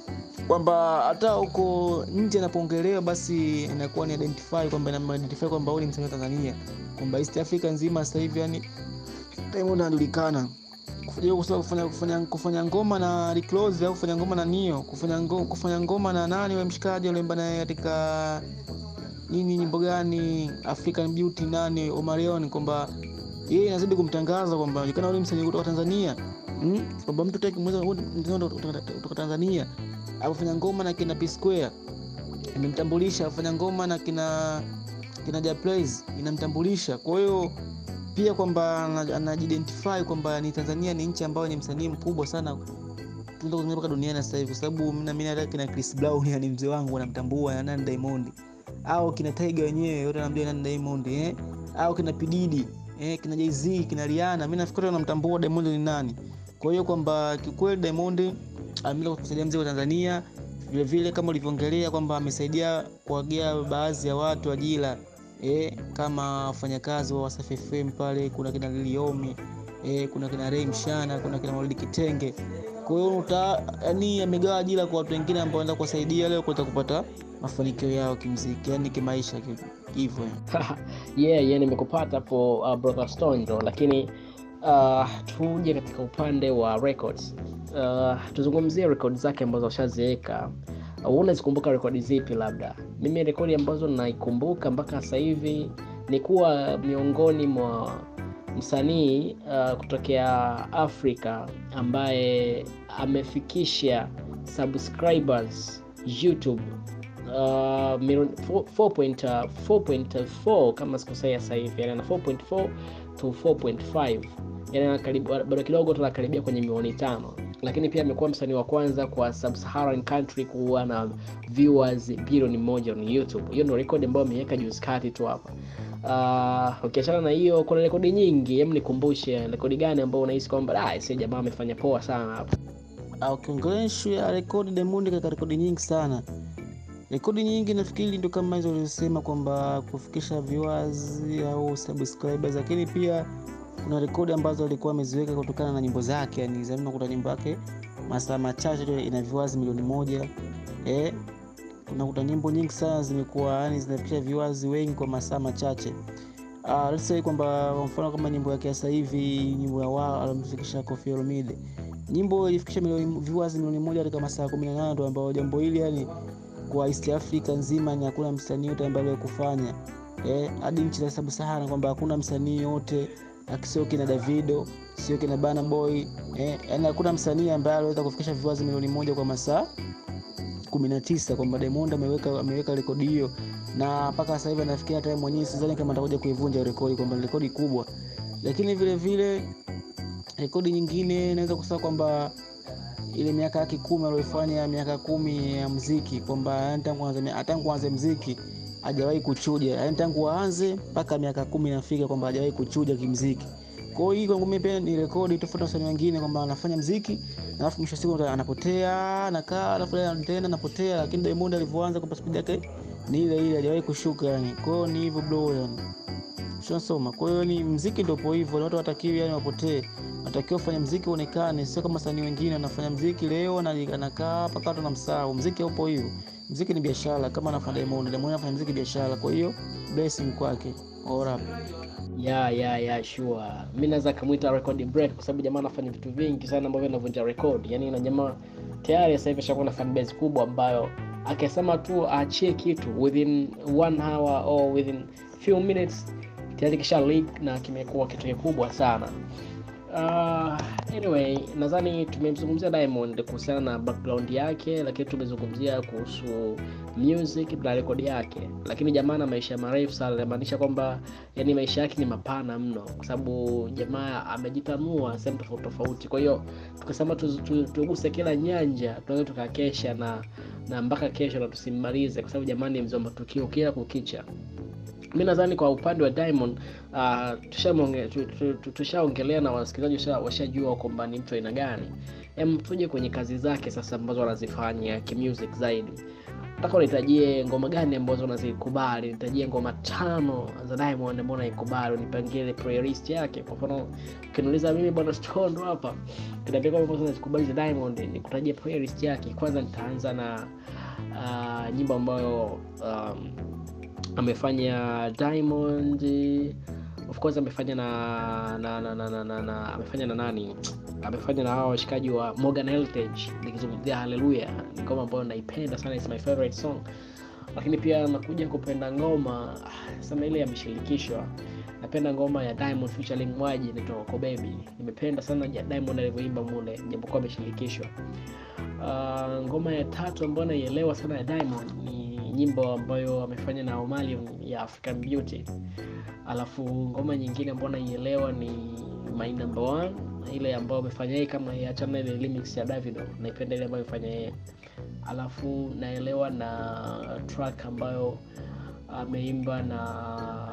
[SPEAKER 2] kwamba hata huko nje anapoongelewa basi inakuwa ni identify kwamba ina identify kwamba huyu ni msanii wa Tanzania, kwamba East Africa nzima sasa hivi yani Diamond anajulikana kufanya kufanya kufanya kufanya ngoma na Rick Ross au kufanya ngoma na Nio, kufanya ngoma kufanya ngoma na nani yule mshikaji aliyeimba naye katika nini nyimbo gani African Beauty nani Omarion, kwamba yeye inazidi kumtangaza kwamba anajulikana yule msanii kutoka Tanzania mm? kwamba mtu taki mweza kutoka Tanzania afanya ngoma na kina P Square imemtambulisha, afanya ngoma na kina kina Ja Praise inamtambulisha. Kwa hiyo pia kwamba anajidentify kwamba ni Tanzania ni nchi ambayo ni msanii mkubwa sana tunaweza kuzungumza mpaka duniani sasa hivi, kwa sababu mimi naamini hata kina Chris Brown ni mzee wangu anamtambua na nani Diamond, au kina Tiger wenyewe yote anamjua nani Diamond eh, au kina Pididi eh, kina Jay-Z kina Rihanna, mimi nafikiri wanamtambua Diamond ni nani. Kwa hiyo kwamba kikweli Diamond ameweza kusaidia mziki wa Tanzania vile vile, kama ulivyoongelea kwamba amesaidia kuwagea baadhi ya watu ajira eh, kama wafanyakazi wa Wasafi FM pale, kuna kina Liliomi eh, kuna kina Ray Mshana, kuna kina Maulidi Kitenge. Kwa hiyo uta yani amegawa ajira kwa watu wengine ambao wanaenda kuwasaidia leo kuweza kupata mafanikio yao kimuziki, yani kimaisha hivyo.
[SPEAKER 1] yeah, yeah, nimekupata hapo uh, brother Stone ndo, lakini uh, tuje katika upande wa records uh, tuzungumzie rekodi zake ambazo washaziweka. Uh, unazikumbuka rekodi zipi? Labda mimi rekodi ambazo naikumbuka mpaka sasa hivi ni kuwa miongoni mwa msanii uh, kutokea Afrika ambaye amefikisha subscribers YouTube uh, 4.4 kama sikosea sasa hivi, yani ana 4.4 to 4.5 yani bado kidogo tunakaribia kwenye milioni tano, lakini pia amekuwa msanii wa kwanza kwa sub-Saharan country kuwa na viewers bilioni moja on YouTube. Hiyo ndio rekodi ambayo ameweka juzi kati tu hapa. Uh, ukiachana na hiyo kuna rekodi nyingi, hem, nikumbushe rekodi gani ambayo unahisi kwamba ah, si jamaa amefanya poa sana hapa?
[SPEAKER 2] Ukiongelea issue ya rekodi, Diamond katika rekodi nyingi sana rekodi nyingi nafikiri ndio kama hizo ulizosema kwamba kufikisha viewers au subscribers, lakini pia kuna rekodi ambazo alikuwa ameziweka kutokana na nyimbo zake. Yani zamani kuta nyimbo yake masaa machache ina viewers milioni moja eh, unakuta nyimbo nyingi sana zimekuwa yani zinafikisha viewers wengi kwa masaa machache. Uh, let's say kwamba kwa mfano kama nyimbo yake sasa hivi nyimbo ya wao alimfikisha Koffi Olomide, nyimbo ilifikisha milioni viewers milioni moja katika masaa 18 ndio ambao jambo hili yani kwa East Africa nzima ni hakuna msanii yote ambaye aliweza eh, hadi nchi za Sub-Sahara kwamba hakuna msanii yote akisio kina Davido sio kina Burna Boy eh, yani hakuna msanii ambaye aliweza kufikisha viewers milioni moja kwa masaa 19 kwamba Diamond ameweka ameweka rekodi hiyo, na mpaka sasa hivi anafikia hata mwenyewe sidhani kama atakuja kuivunja rekodi, kwamba ni rekodi kubwa. Lakini vile vile rekodi nyingine naweza kusema kwamba ile miaka yake kumi aliyofanya miaka kumi ya muziki kwamba tangu aanze tangu aanze muziki hajawahi kuchuja, yani tangu aanze mpaka miaka kumi nafika kwamba hajawahi kuchuja kimuziki. Kwa hiyo kwangu mimi pia ni rekodi tofauti na wasanii wengine kwamba anafanya muziki alafu mwisho siku anapotea, anakaa alafu tena anapotea, lakini Diamond alivyoanza kwa speed yake ni ile ile, hajawahi kushuka yani. Kwa hiyo ni hivyo bro yani. Ushasoma. Kwa hiyo ni muziki ndio po hivyo, watu watakiwi yani wapotee. Watakiwa kufanya muziki uonekane, sio kama wasanii wengine wanafanya muziki leo na anakaa mpaka watu wanamsahau. Muziki haupo hivyo. Muziki ni biashara kama anafanya Diamond. Diamond anafanya muziki biashara, kwa hiyo blessing kwake. Ora.
[SPEAKER 1] ya ya ya sure mi naweza kamwita record break kwa sababu jamaa anafanya vitu vingi sana ambavyo anavunja record yani na jamaa tayari sasa hivi ashakuwa na fan base kubwa ambayo akisema tu aachie kitu within one hour or within few minutes tayari kisha leak na kimekuwa kitu kikubwa sana uh, anyway nadhani tumemzungumzia diamond kuhusiana na background yake lakini tumezungumzia kuhusu music na rekodi yake lakini jamaa na maisha marefu sana inamaanisha kwamba yani maisha yake ni mapana mno kwa sababu jamaa amejitanua sehemu tofauti tofauti kwa hiyo tukasema tuguse tu, tu, kila nyanja tunaweza tukakesha na na mpaka kesho na tusimmalize kwa sababu jamani mzee wa matukio kila kukicha mi nadhani kwa upande wa diamond uh, tushaongelea tusha na wasikilizaji washajua kwamba ni mtu aina gani em tuje kwenye kazi zake sasa ambazo anazifanya kimusic zaidi nataka unitajie ngoma gani ambazo unazikubali nitajie ngoma tano za diamond ambao unaikubali unipangie ile playlist yake kwa mfano ukiniuliza mimi bwana stondo hapa kinaambia kwamba ambazo nazikubali za diamond nikutajie playlist yake kwanza nitaanza na uh, nyimbo ambayo um, amefanya diamond of course amefanya na na, na, na, na, na, na amefanya na nani amefanya na hawa washikaji wa morgan heritage nikizungumzia haleluya ni ngoma ambayo naipenda sana is my favorite song lakini pia nakuja kupenda ngoma sana ile yameshirikishwa napenda ngoma ya diamond featuring mwaji inaitwa Coco baby nimependa sana ya diamond alivyoimba mule japokuwa ameshirikishwa uh, ngoma ya tatu ambayo naielewa sana ya diamond ni nyimbo ambayo amefanya na omalium ya african beauty alafu ngoma nyingine ambayo naielewa ni my number one ile ambayo amefanya yeye kama achana ile remix ya davido naipenda ile ambayo amefanya yeye alafu naelewa na track ambayo ameimba na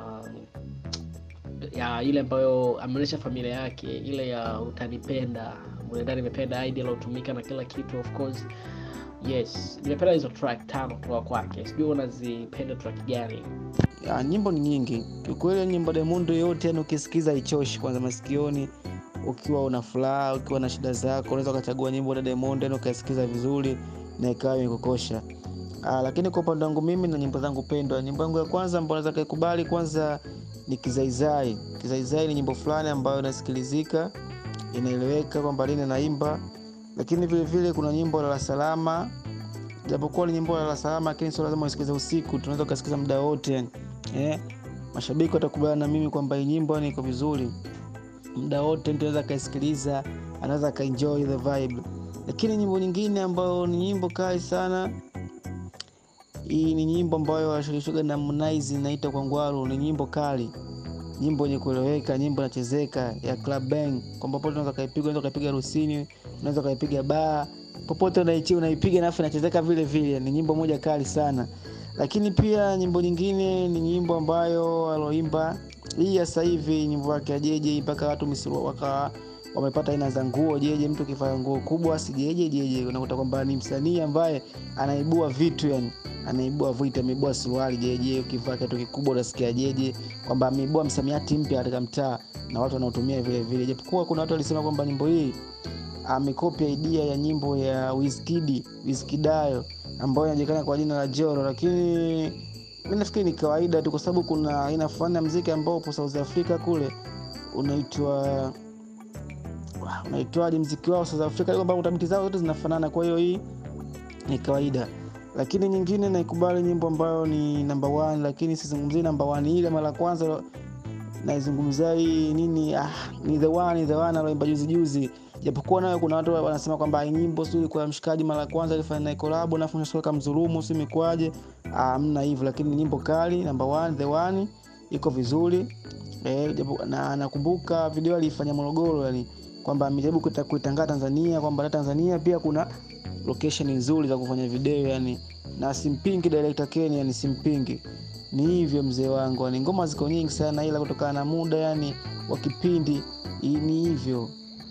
[SPEAKER 1] ya ile ambayo ameonyesha familia yake ile ya utanipenda mwenendani nimependa idea alotumika na kila kitu of course yes nimependa hizo track tano kutoka kwake sijui unazipenda track gani
[SPEAKER 2] ya, nyimbo ni nyingi kiukweli nyimbo Diamond yote yani ukisikiza ichoshi kwanza masikioni ukiwa una furaha ukiwa na shida zako unaweza ukachagua nyimbo ya Diamond yani ukaisikiza vizuri na ikawa imekukosha Ah, lakini kwa upande wangu mimi na nyimbo zangu pendwa nyimbo yangu ya kwanza ambayo naweza kaikubali kwanza ni kizaizai kizaizai ni nyimbo fulani ambayo inasikilizika inaeleweka kwamba lini naimba lakini vile vile kuna nyimbo la salama japokuwa ni nyimbo la salama lakini sio lazima usikize usiku tunaweza ukasikiza muda wote eh, mashabiki watakubaliana na mimi kwamba hii nyimbo ni iko vizuri muda wote mtu anaweza akaisikiliza anaweza akaenjoy the vibe lakini nyimbo nyingine ambayo ni nyimbo kali sana hii ni nyimbo ambayo ashirikishwaga na Harmonize inaitwa Kwangwaru ni nyimbo kali nyimbo yenye kueleweka nyimbo inachezeka ya club bang kwamba popote unaweza kaipiga unaweza kaipiga harusini unaweza kaipiga baa popote unaichi unaipiga nafu inachezeka vile vile ni nyimbo moja kali sana lakini pia nyimbo nyingine ni nyimbo ambayo aloimba hii ya sasa hivi nyimbo yake ya jeje mpaka watu misuru waka wamepata aina za nguo jeje mtu kivaa nguo kubwa si jeje jeje unakuta kwamba ni msanii ambaye anaibua vitu yani anaibua vitu ameibua suruali jeje ukivaa kitu kikubwa unasikia jeje kwamba ameibua msamiati mpya katika mtaa na watu wanaotumia vile vile japokuwa kuna watu walisema kwamba nyimbo hii amekopia idea ya nyimbo ya Wizkid Wizkidayo ambayo inajulikana kwa jina la Joro, lakini mi nafikiri ni kawaida tu, kwa sababu kuna aina fulani ya mziki ambao upo South Africa kule unaitwa unaitwaje mziki wao South Africa, kwamba utabiti zao zote zinafanana, kwa hiyo hii ni kawaida. Lakini nyingine naikubali nyimbo ambayo ni number one, lakini sizungumzii number one ile mara kwanza naizungumzia hii nini, ah, ni the one, the one aloimba juzi juzi japokuwa nayo kuna watu wanasema kwamba hii nyimbo sio kwa mshikaji mara kwanza alifanya naye collab na fanya soka mzulumu si mikwaje hamna hivyo lakini nyimbo kali number one the one iko vizuri eh, japo na nakumbuka video alifanya Morogoro yani kwamba amejaribu kuita- kuitangaza Tanzania kwamba hata Tanzania pia kuna location nzuri za kufanya video yani na simpingi director Ken yani simpingi ni hivyo mzee wangu yani ngoma ziko nyingi sana ila kutokana na muda yani wa kipindi i- ni hivyo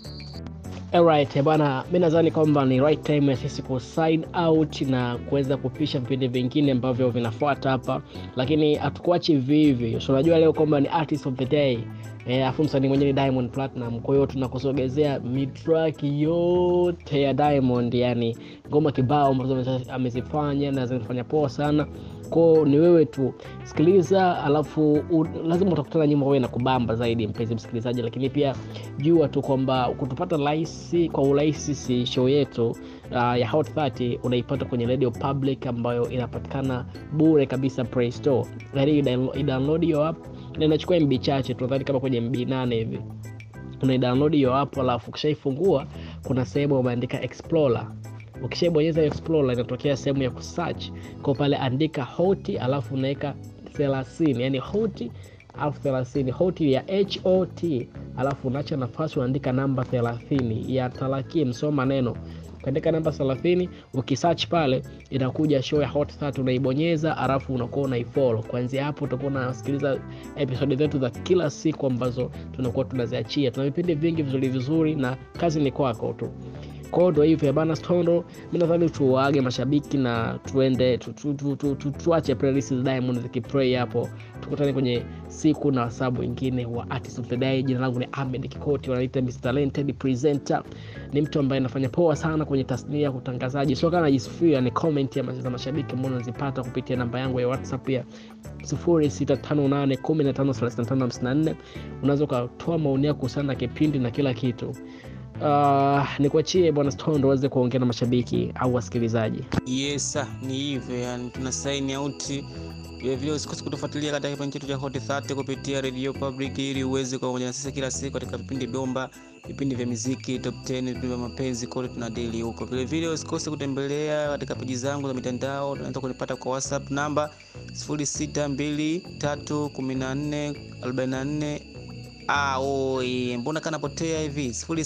[SPEAKER 1] Alright, bwana, mi nadhani kwamba ni right time ya sisi ku sign out na kuweza kupisha vipindi vingine ambavyo vinafuata hapa, lakini hatukuachi hivi hivi. So unajua leo kwamba ni artist of the day eh, afu msanii mwenyewe ni Diamond Platinum. Kwa hiyo tunakusogezea mitrack yote ya Diamond, yani ngoma kibao ambazo ameza- amezifanya na zimefanya poa sana kwao ni wewe tu sikiliza alafu u, lazima utakutana nyimbo wewe na kubamba zaidi mpenzi msikilizaji lakini pia jua tu kwamba kutupata rahisi kwa urahisi si show yetu uh, ya hot 30 unaipata kwenye radio public ambayo inapatikana bure kabisa play store yani idownload hiyo app na inachukua mb chache tu nadhani kama kwenye mb 8 hivi unaidownload hiyo app alafu ukishaifungua kuna sehemu umeandika explorer ukishaibonyeza explorer inatokea sehemu ya kusearch kwa pale andika hoti alafu unaweka 30 yani hoti alafu 30 hoti ya hot alafu unaacha nafasi unaandika namba 30 ya talakie msoma maneno ukaandika namba 30 ukisearch pale inakuja show ya hot 30 unaibonyeza alafu unakuwa unaifollow kuanzia hapo utakuwa unasikiliza episodi zetu za kila siku ambazo tunakuwa tunaziachia tuna vipindi vingi vizuri vizuri na kazi ni kwako tu kwao ndo hivyo bana stondo mi nadhani tuwaage mashabiki na tuende tu, tu, tu, tu, tu, tuache playlist za diamond zikiplay hapo tukutane kwenye siku na wasabu wengine wa artist of the day jina langu ni ahmed kikoti wanaita Mr. talented presenter ni mtu ambaye anafanya poa sana kwenye tasnia ya utangazaji sio kama najisifia ni comment ya za mashabiki ambao nazipata kupitia namba yangu ya whatsapp ya 0658153554 unaweza ukatoa maoni yako kuhusiana na kipindi na kila kitu uh, nikuachie bwana stondo aweze kuongea na mashabiki au wasikilizaji
[SPEAKER 2] yes sir, ni hivyo yani tuna sign out vilevile usikose kutufuatilia katika kipindi chetu cha hot 30 kupitia radio public ili uweze kuwa pamoja na sisi kila siku katika vipindi bomba vipindi vya muziki top 10 vipindi vya mapenzi kote tuna daily huko vilevile usikose kutembelea katika peji zangu za mitandao unaweza kunipata kwa whatsapp namba 06231444 Ah, oi, mbona kanapotea hivi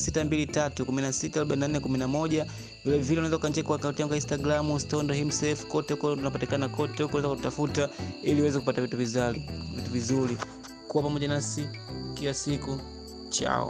[SPEAKER 2] 0623164411 vile vile unaweza ukancheki kwa akaunti yangu ya Instagram Stondo himself kote huko tunapatikana kote huko unaweza kutafuta ili uweze kupata vitu vizuri vitu vizuri kuwa pamoja nasi kila siku chao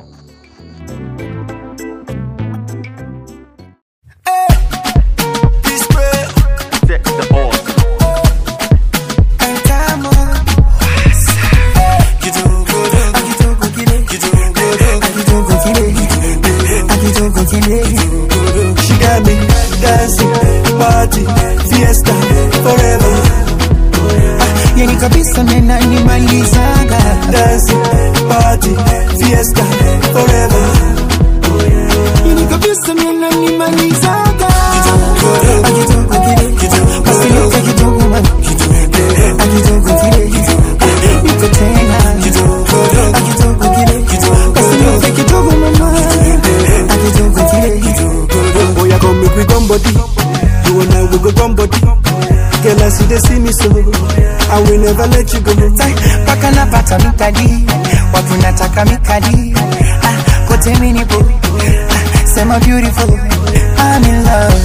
[SPEAKER 4] She got me dancing, party, fiesta, forever.
[SPEAKER 5] yani kabisa menanimalizaga
[SPEAKER 4] Dancing, party, fiesta, forever.
[SPEAKER 5] yani kabisa menanimalizaga akitoka kile basiluka kidogo man akitoka kile niko tena akitoka kile basiluka kidogo mama akitoka kile
[SPEAKER 4] Oh, yeah, come make we come body. You and I we go come body. Girl, I see they see me so. I will never let you go.
[SPEAKER 5] mpaka napata mikadi watu nataka mikadi ah, kote minipo ah, sema beautiful I'm in love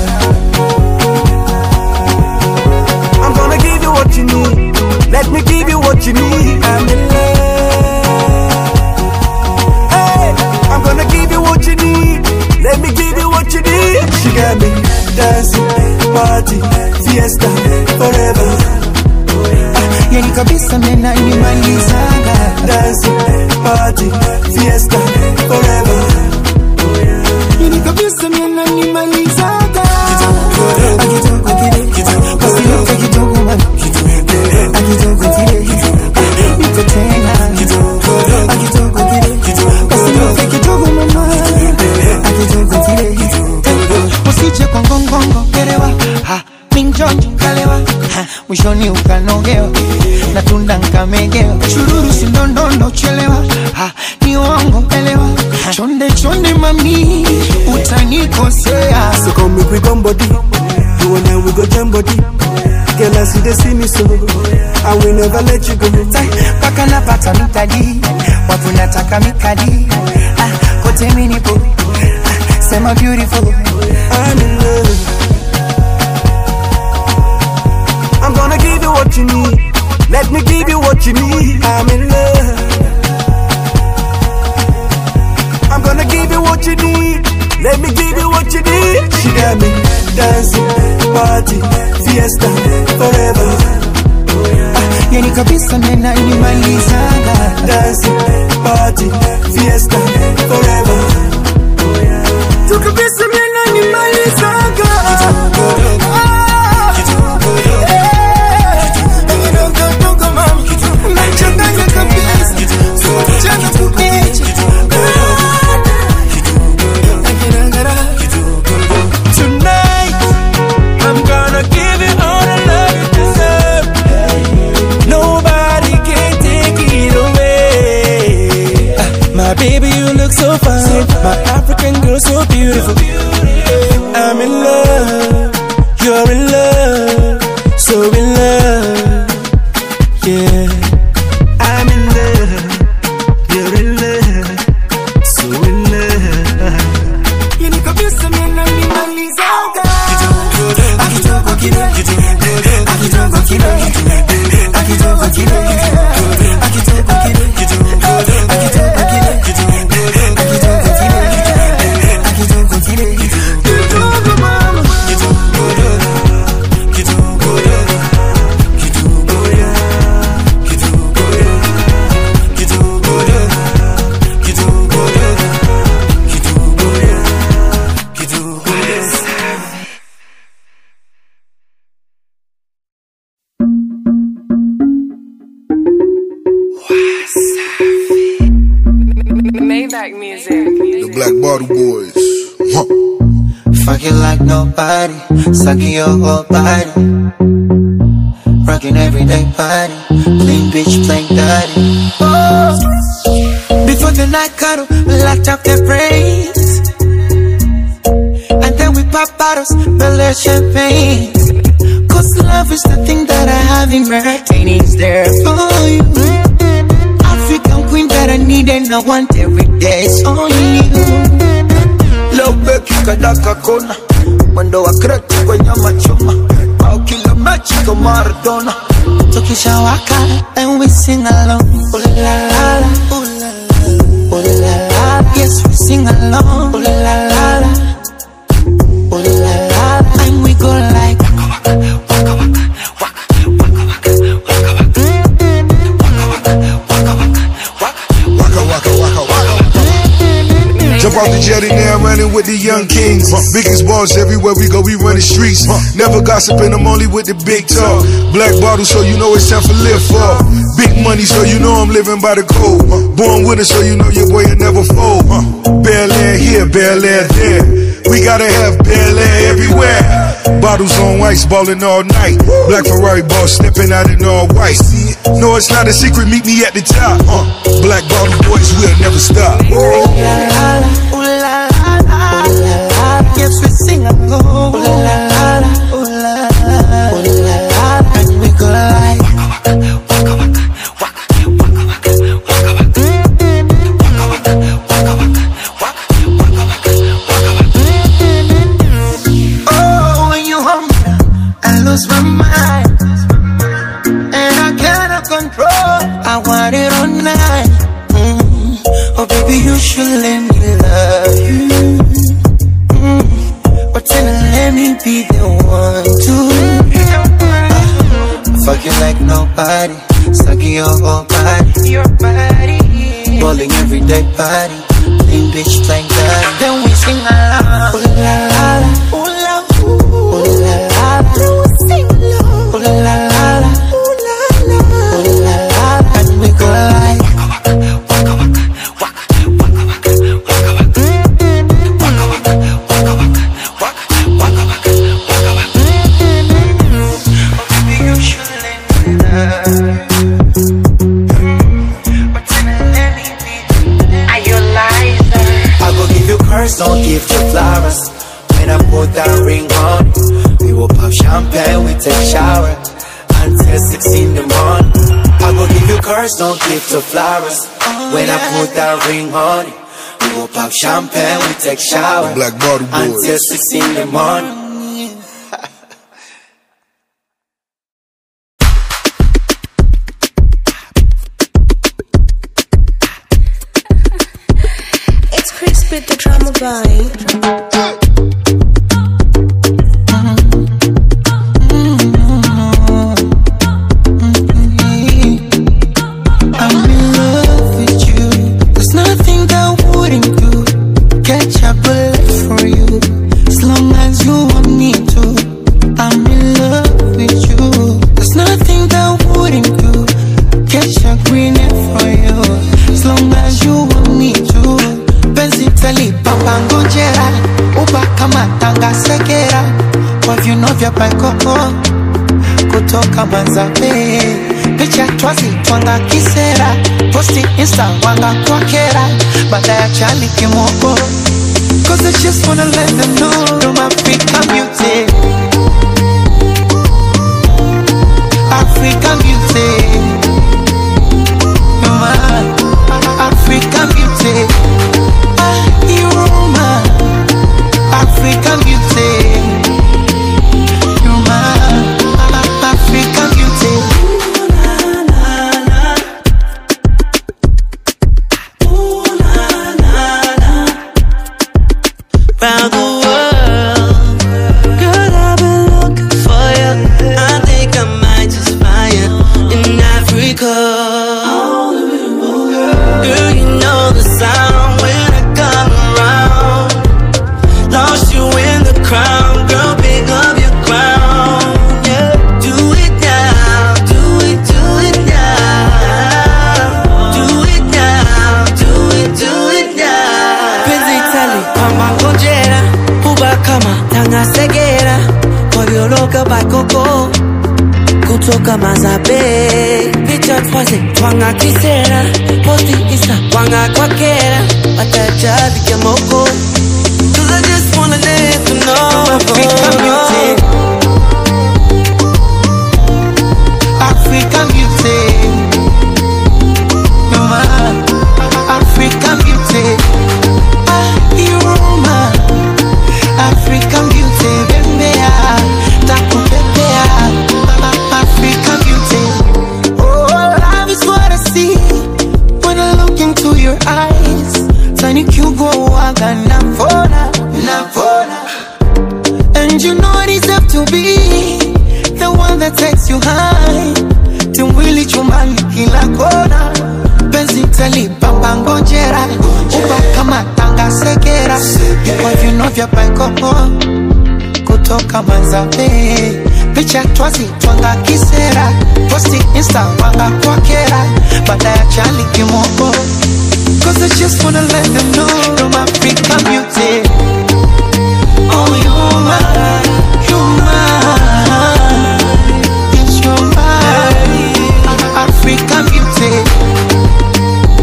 [SPEAKER 4] I'm gonna give you what you need. Let me give you what you need. I'm in love. Hey, I'm gonna give you what you need. Let me give you what you need. She got me dancing, party, fiesta, forever.
[SPEAKER 5] yani kabisa menanimalizaga
[SPEAKER 4] Dancing, party, fiesta, forever.
[SPEAKER 5] yani kabisa menanimalizaga akitoka kile basiluka kidogo man akitoka kile niko tena akitoka kile basiluka kidogo mama akitoka kile usije kwa ngongongo kerewa ha minjonjo kalewa ha, mwishoni ukanogewa na tunda nkamegewa chururu sindondondo chelewa ha, ni uongo elewa chonde chonde mami utanikosea
[SPEAKER 4] So come make we come body. You and I we go jam body. Girl, I see they see me so. I will never let you go.
[SPEAKER 5] mpaka napata mikadi watu nataka mikadi ah, kote minipo ah, sema beautiful
[SPEAKER 4] I'm in love. I'm gonna give you what you need. Let me give you what you need. I'm in love. I'm gonna give you what you need. Let me give you what you need. She got me dancing, party, fiesta, forever.
[SPEAKER 5] yani kabisa menanimalizaga
[SPEAKER 4] Dancing, party, fiesta, forever.
[SPEAKER 5] tukabisa menanimalizaga nachanganya kabisa chana kukicha
[SPEAKER 4] Tonight, I'm gonna give you all the love you deserve. Nobody can take it away. My baby, you look so fine. My African girl, so beautiful. I'm in love. You're in love. So in love. Yeah. I'm in love. You're in love. So in love.
[SPEAKER 5] yani kabisa menanimalizaga akitoka kile akitoka kile akitoka kile akitoka kile akitoka kile akitoka kile akitoka kile
[SPEAKER 6] Maybach music.
[SPEAKER 7] The Black Bottle Boys. Huh.
[SPEAKER 5] Fuck you like nobody, sucking your whole body. Rocking everyday party, clean bitch playing dirty. Oh. Before the night cuddle, we locked up their brains. And then we pop bottles, belly champagne. Cause love is the thing that I have in my is there for you. African queen that I need and I want every day. It's only you.
[SPEAKER 8] leo beki kadaka kona mwendo wa kreti kwenye machuma au kila mechi kwa Maradona
[SPEAKER 5] Tukishawaka and we sing along. Ooh la la la, ooh la la, ooh la la. Yes, we sing along. Ooh la la la, ooh la la. And we go like.
[SPEAKER 7] Waka waka waka waka. Jump off the jetty now, running with the young kings. Biggest balls everywhere we go, we run the streets. Never gossiping, I'm only with the big talk. Black bottle, so you know it's time for live for. Big money, so you know I'm living by the code. Born with it, so you know your boy will never fold. Bel Air here, Bel Air there. We gotta have Bel Air everywhere. Bottles on ice, balling all night. Black Ferrari boss stepping out in all white. No, it's not a secret, meet me at the top. Uh, Black bottle boys, we'll never stop.
[SPEAKER 5] Ooh la la, ooh la la, ooh la la. Yes, we sing along. Ooh la la la, ooh la la, ooh la la. And we go like. Oh, when you home, I lose my mind. And I cannot control. I want it all night. Mm. Oh, baby, you should let me love you. Mm. But then let me be the one to. Uh, fuck you like nobody. Sucking your whole body. Your body. Balling everyday party. Clean bitch playing dirty. Then we sing along. Ooh la la la. Ooh la ooh. Ooh la la la. Then we sing along. Ooh la la la. Ooh la la. Ooh la la. And we go like. I go give you curse, don't give you flowers. When I put that ring on you, we will pop champagne, we take shower until six in the morning. I go give you curse, don't give you flowers. When I put that ring on you, we will pop champagne, we take shower
[SPEAKER 7] Black Bottle
[SPEAKER 5] until
[SPEAKER 7] Boys.
[SPEAKER 5] six in the morning.
[SPEAKER 9] It's Chris with the drama vibe.
[SPEAKER 5] I'm in love with you. There's nothing that wouldn't do. Catch a bullet for you. As long as you want me to. I'm in love with you. There's nothing that wouldn't do. Catch a green for you. As long as you want me to. Penzi tali papa ngojera. Uba kama tanga sekera. Kwa viuno vya paikoko kutoka Manzabe, picha twazi twanga kisera, posti insta wanga kwa kera, baada ya chali kimoko. Cause I just wanna let them know I'm African beauty. African beauty. You're my African beauty. Ah, You're my African beauty. You're my African beauty.
[SPEAKER 10] round the world. Girl, I've been looking for you. I think I might just find you in Africa. Girl, you know the sound when I come around. Lost you in the crowd, girl, pick up your crown. Yeah, do it now, do it, do it now. Do it now, do it, do it now. bakoko kutoka mazabe picha twaze twanga kisera posti isa twanga kwakera watajabike moko Cause I just wanna let you know
[SPEAKER 5] African beauty. African beauty. You're my African beauty. Ah, you're my African beauty. Bembea, takupepea. African beauty. Oh, love is what I see when I look into your eyes. Tiny kugoaga navona, navona. And you know I deserve to be the one that takes you high. Timwili chumbani kila kona. Penzi talipamba ngojera. Uko kama tanga sekera. Kwa vino vya paikoko. Kutoka mazabe. Picha twazi twanga kisera. Posti insta wanga kwa kera. Baada ya chali kimoko. Cause I just wanna let them know I'm African beauty. Oh, you're mine, you're mine. Yes, you're mine. African beauty.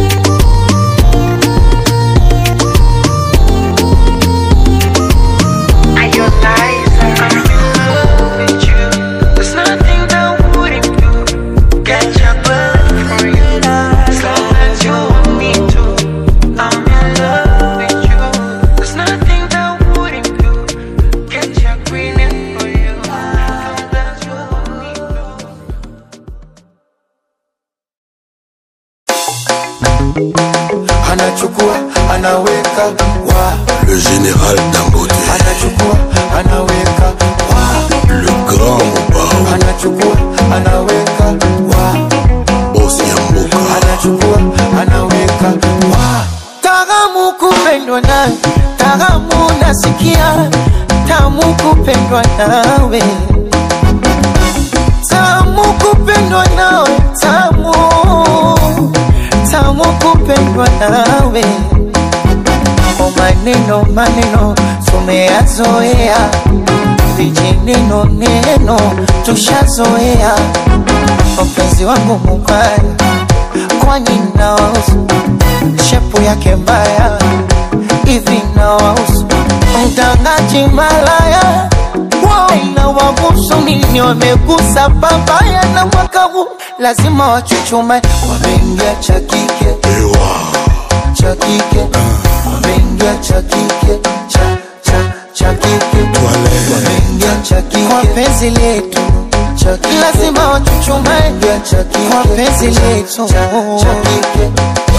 [SPEAKER 5] There's nothing that wouldn't do. Get your blood for you. As long as you want me to. I'm in love with you. There's nothing that wouldn't do. Get your green in for you. As long as you want me to.
[SPEAKER 8] anachukua anaweka wa
[SPEAKER 7] Le général Dangote,
[SPEAKER 8] anachukua anaweka wa
[SPEAKER 7] le grand Mobao,
[SPEAKER 8] anachukua anaweka wa
[SPEAKER 7] boss Yamboka,
[SPEAKER 8] anachukua anaweka wa
[SPEAKER 5] Taramu kupendwa nawe, taramu nasikia, tamu kupendwa nawe, tamu kupendwa nawe, tamu tamu kupendwa nawe. O maneno maneno tumeyazoea, vijineno neno tushazoea. Mpenzi wangu mubaya, kwani nawahusu shepu yake mbaya hivi nawahusu mtangaji malaya na wabusu nini wamegusa babaya na mwaka huu lazima wachuchume wameingia cha kike
[SPEAKER 7] Ewa,
[SPEAKER 5] cha kike wameingia cha kike cha cha cha kike
[SPEAKER 7] Toilette.
[SPEAKER 5] wameingia cha kike kwa penzi letu cha kike lazima wachuchume cha kike kwa penzi letu cha cha kike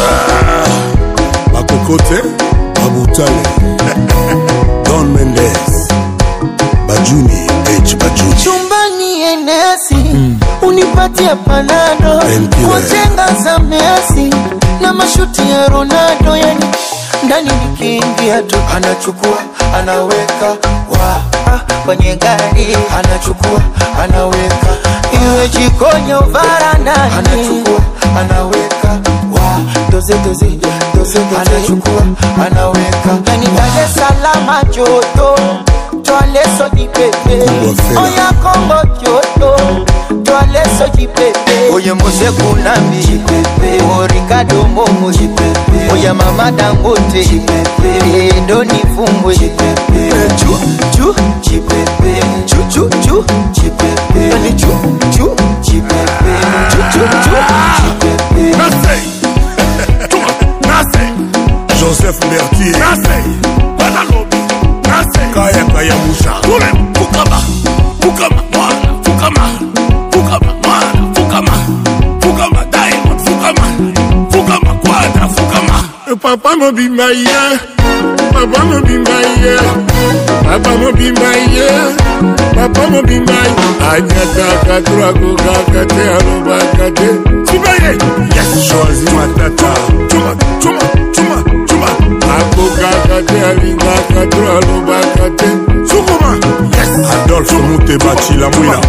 [SPEAKER 7] Bakokote, Babutale, Don Mendes, Bajuni, H. Bajuni,
[SPEAKER 5] chumbani enesi unipatie panado
[SPEAKER 7] Thank you,
[SPEAKER 5] kwa
[SPEAKER 7] eh.
[SPEAKER 5] chenga za Messi na mashuti ya Ronaldo, yani ndani nikiingia tu
[SPEAKER 8] anachukua anaweka wa
[SPEAKER 5] ah, kwenye gari
[SPEAKER 8] anachukua anaweka
[SPEAKER 5] iwe jikoni au varandani,
[SPEAKER 8] anachukua anaweka wa
[SPEAKER 5] doze doze doze doze,
[SPEAKER 8] anachukua anaweka
[SPEAKER 5] yani Dar es Salaam joto Twale so di pepe
[SPEAKER 7] Kubwa fela.
[SPEAKER 5] Oya Kongo joto Twale so di pepe Oye Mose Kunambi O Ricardo Momo Oya Mama Dangote Endo ni fumbwe Chu chu Chu chu chu Yani chu chu Chu chu chu
[SPEAKER 7] Nasei, Tuma, Nasei, Joseph Mertier, Nasei, Banalobi, Nasei, Kaya Kaya Musha, Tule, Fukama, Fukama, Mwana, Fukama, Fukama, Mwana, Fukama, Fukama, Diamond, Fukama, Fukama, Quadra, Fukama. Papa mobimba ye, Papa mobimba ye, Papa mobimba ye, Papa mobimba ye. Anyataka turakokaka te alobaka te. Sibaye, yes, choisi matata. Chuma, chuma, chuma, chuma. Akokaka te alingaka tulalobaka te. Sukuma, yes. Adolphe Muteba Chilamwila.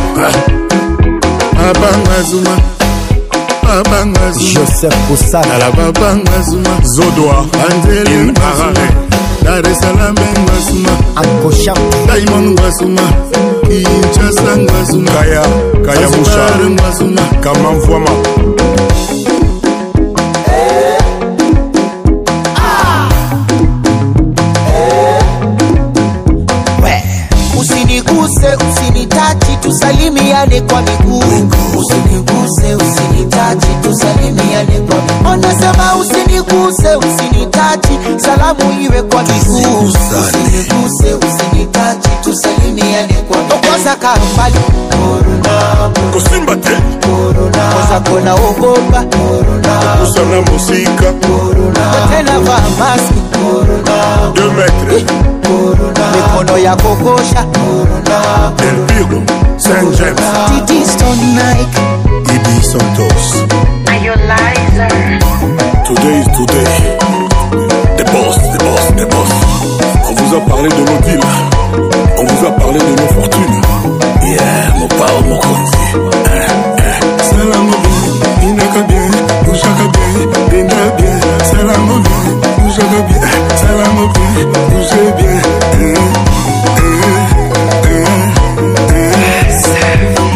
[SPEAKER 7] Abanga Zuma. Abanga Zuma.
[SPEAKER 6] Joseph Kosala
[SPEAKER 7] Ala babanga Zuma. Zodoa. Anzeli Harare. Dar es Salaam Ngwasuma.
[SPEAKER 6] Akosha
[SPEAKER 7] Diamond Ngwasuma. inchasa ngwazuna
[SPEAKER 6] kaya kaya
[SPEAKER 7] Zanzibar
[SPEAKER 6] musha
[SPEAKER 7] ngwazuna
[SPEAKER 6] kama mvwama
[SPEAKER 8] We, usiniguse usinitachi tusalimiane kwa miguu usiniguse usinitachi tusalimiane kwa miguu anasema usiniguse usinitachi salamu iwe kwa miguu usiniguse usinitachi tusalimiane kwa miguu kwanza karumbali korona
[SPEAKER 6] kosimba te
[SPEAKER 8] kwanza kona ogopa korona
[SPEAKER 6] usana musika
[SPEAKER 8] tena vaa maski korona
[SPEAKER 6] 2 metre
[SPEAKER 8] mikono ya kokosha
[SPEAKER 6] del piro saint james
[SPEAKER 8] Didi Stone Nike
[SPEAKER 6] ibi santos today is today the boss the boss the boss on vous a parlé de nos deals on vous a parlé de nos fortunes yeah mon pao mon konzi
[SPEAKER 7] Salam bien, inaka bien, ushaka bien, denda bien. Salam bien, ushaka bien, salam bien, ushe bien. Eh, eh, eh, eh.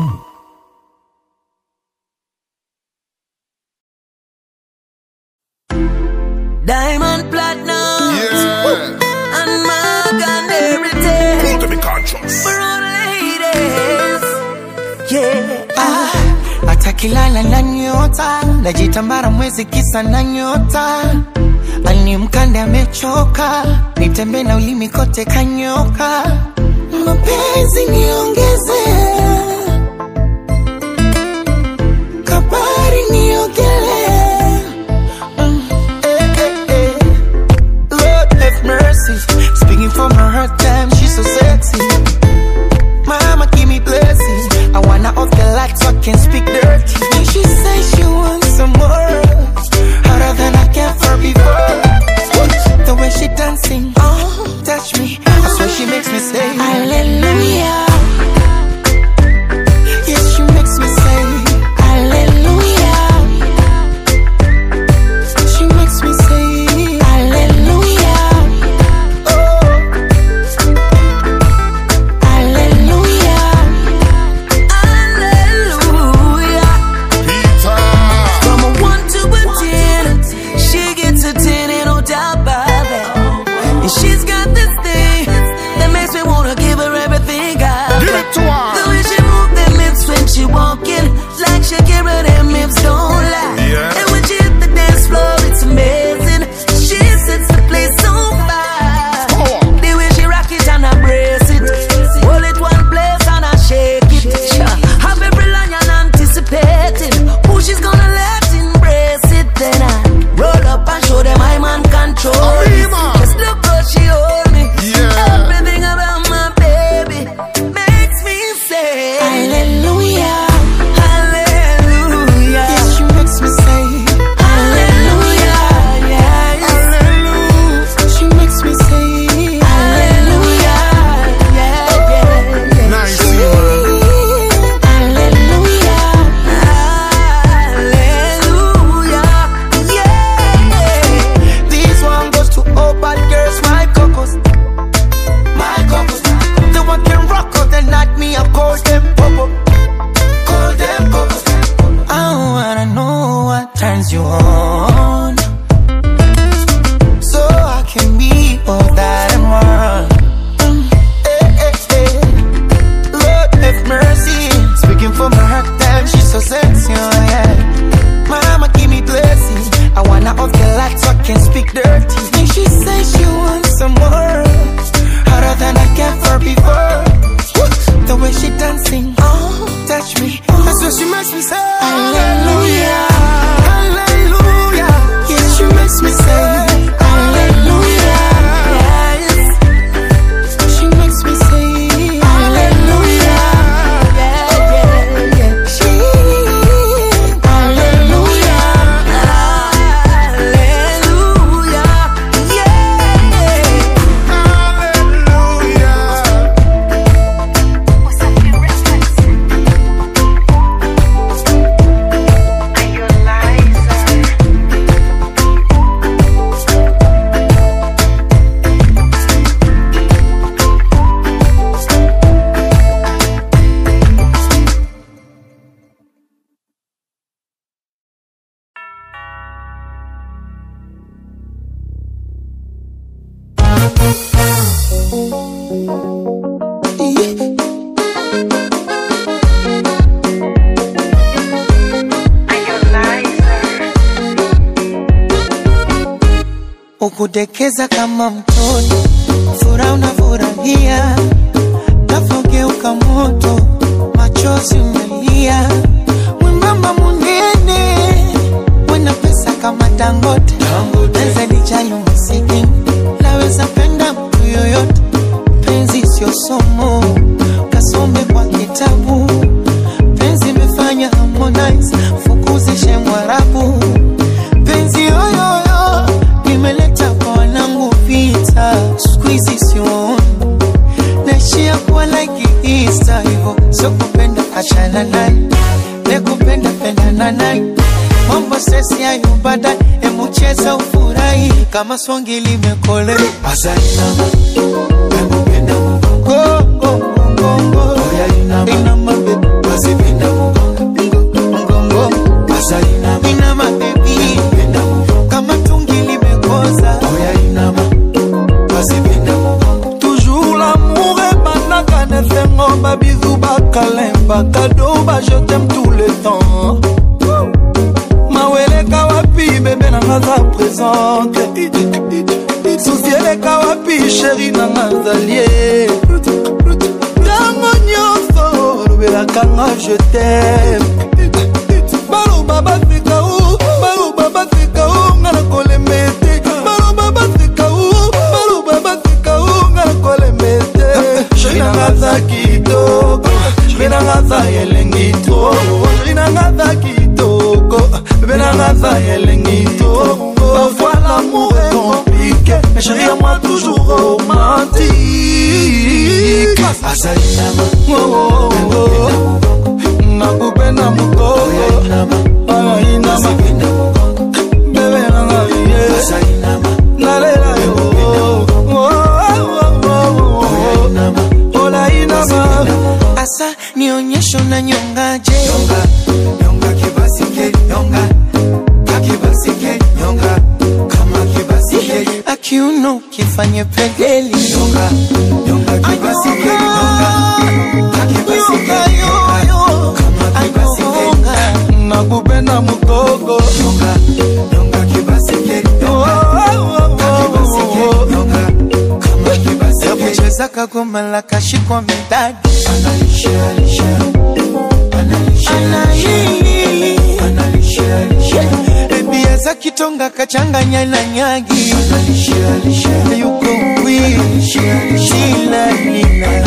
[SPEAKER 10] Diamond platinum. And mark and everything.
[SPEAKER 6] to be conscious
[SPEAKER 10] For all ladies. Yeah.
[SPEAKER 8] ah, atakilala na nyota najitambara mwezi kisa na nyota ani mkande amechoka nitembe na ulimi kote kanyoka mapenzi niongeze kabari niogele Mm, eh, eh, eh. Lord have mercy speaking from her hurt time she's so sexy Mama, give me blessings. I wanna off the light so I can speak dirty. And she says she wants some more. Harder than I can for before. The way she dancing, oh, touch me. I swear she makes me say, Hallelujah. Yes, she makes me say, Hallelujah. She makes me say, Hallelujah. Oh. Hallelujah.
[SPEAKER 10] Hallelujah. From a one to a ten, she gets a ten and no doubt about that. And she's got this thing that makes me wanna give her everything.
[SPEAKER 8] ukudekeza kama mtoto, furaha unafurahia, nafogeuka moto, machozi umelia, mwembamba munene, wena pesa kama Dangote, penzi lijali umasikini, naweza penda mtu yoyote, penzi sio somo, kasome kwa kitabu, penzi imefanya Harmonize, fukuzishe Mwarabu, penzi yoyoyo nimeleta kwa wanangu vita, siku hizi sioni naishia kuwa like Easter hivyo, sio kupenda achana naye, ne kupenda pendana naye, mambo sesi hayo baadaye, emu cheza ufurahi kama swangi limekole azainama emupenda mgongo mgongo inama bebe azipenda mgongo azainama inama bebi kama tungi limekoza inama azipenda
[SPEAKER 11] toujours l'amour ebandaka na esengo babizu bakalemba kado bajetem tout le temps maweleka wapi bebe nanga za présente susi eleka wapi sheri nanga zalie ntango nyonso olobelaka nga je tem baloba baseka u baloba baseka u nga na kolemba ete baloba baseka u baloba baseka u nga na kolemba ete sheri nanga za kitoko sheri nanga za elengi to sheri nanga za kitoko bebe nanga za elengi to parfois l'amour est compliqué mais chérie à moi toujours romantique
[SPEAKER 8] azainama
[SPEAKER 11] Oh, oh, oh. nakupenda mukoko anainama bebe nanga ye nalela yo Oh, oh, oh, oh. olainama
[SPEAKER 8] asa nionyesho na nyongaje akiuno kifanye pegeli
[SPEAKER 11] nakupenda mukoko
[SPEAKER 8] yakucheza kagoma la kashikwa midadi bebia za kitonga kachanganya na nyagi yuko wiilanina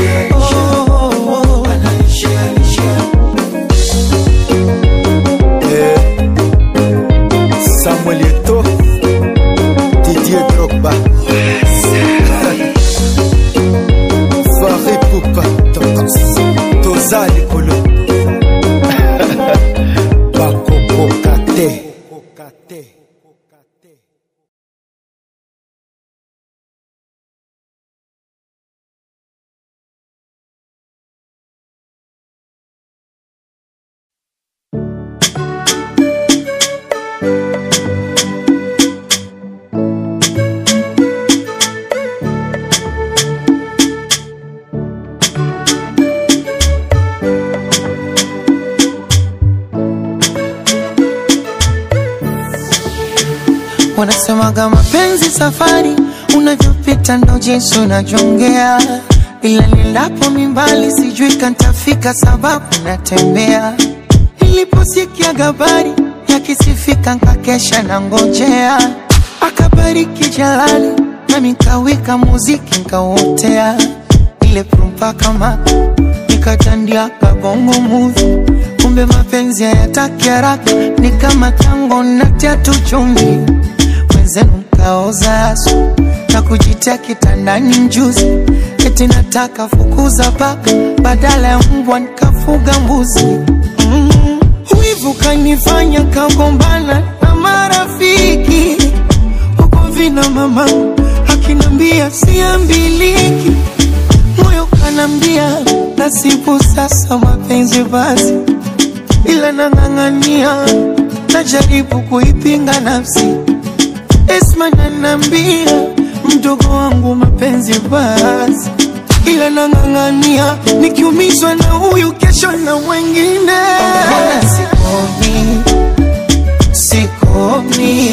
[SPEAKER 11] samuel eto didier drogba fari pupa toza likolo bakokoka te
[SPEAKER 8] wanasemaga mapenzi safari unavyopita ndo jinsi unajongea ila nilapo mimbali sijui kantafika sababu natembea niliposikia gabari yakisifika nkakesha na ngojea akabariki jalali nami nkawika muziki nkauotea ile prumpa kama nikatandia kabongo muvi kumbe mapenzi hayataki haraka ni kama tango natia tu chumvi wenzenu mkaoza asu na kujitia kitandani mjuzi eti nataka fukuza paka badala ya mbwa nikafuga mbuzi mm. wivu kanifanya kagombana na marafiki huko vina mama akinambia siambiliki moyo kanambia nasibu sasa mapenzi basi ila nang'ang'ania najaribu kuipinga nafsi Esma nanambia
[SPEAKER 11] mdogo wangu mapenzi basi ila nang'ang'ania nikiumizwa na huyu kesho na mwengine
[SPEAKER 8] sikomi sikomi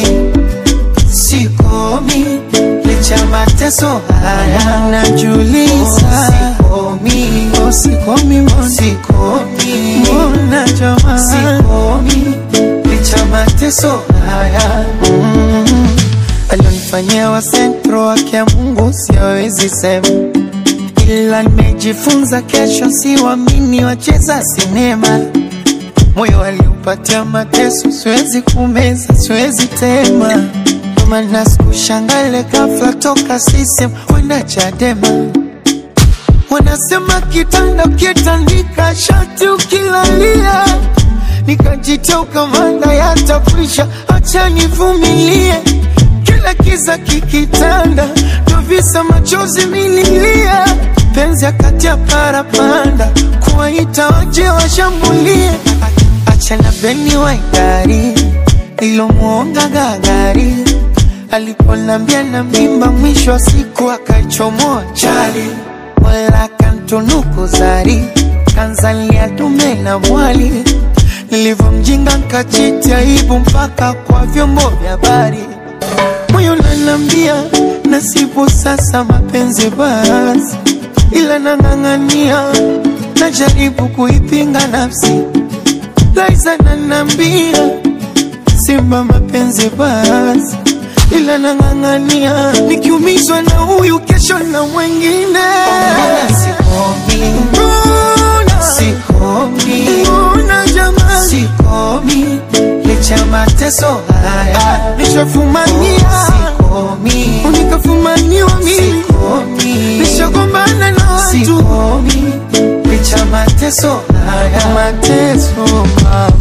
[SPEAKER 8] sikomi licha mateso haya
[SPEAKER 11] najuliza
[SPEAKER 8] sikomi
[SPEAKER 11] oh, sikomi mbona
[SPEAKER 8] sikomi
[SPEAKER 11] mbona jamaa
[SPEAKER 8] sikomi licha mateso haya
[SPEAKER 11] mm. alionifanyia wa sentro wake ya Mungu siawezi sema, ila nimejifunza kesho siwamini wacheza sinema. Moyo aliupatia mateso, siwezi kumeza, siwezi tema. Ndio maana sikushangale ghafla toka sisem kwenda Chadema. Wanasema kitanda ukitandika shati ukilalia, nikajitoka manda yatafrisha, acha nivumilie kila kiza kikitanda, ndo visa machozi mililia, penzi akati ya parapanda, kuwaita waje washambulie, acha na beni waidari nilomwonga gagari aliponambia na mimba, mwisho wa siku akaichomoa chali, wala kantunuku zari kanzalia dume na mwali, nilivyomjinga nkachiti aibu mpaka kwa vyombo vya habari moyo nanambia nasibu sasa mapenzi basi, ila nang'ang'ania, najaribu kuipinga nafsi. Laiza nanambia simba mapenzi basi, ila nang'ang'ania, nikiumizwa na huyu kesho na mwengine.
[SPEAKER 8] sikomi
[SPEAKER 11] Mbona
[SPEAKER 8] sikomi
[SPEAKER 11] mbona jamani,
[SPEAKER 8] sikomi licha mateso haya
[SPEAKER 11] nishafumania
[SPEAKER 8] sikomi
[SPEAKER 11] unikafumaniwa mimi
[SPEAKER 8] sikomi
[SPEAKER 11] nishagombana na watu
[SPEAKER 8] sikomi licha mateso haya
[SPEAKER 11] mateso mama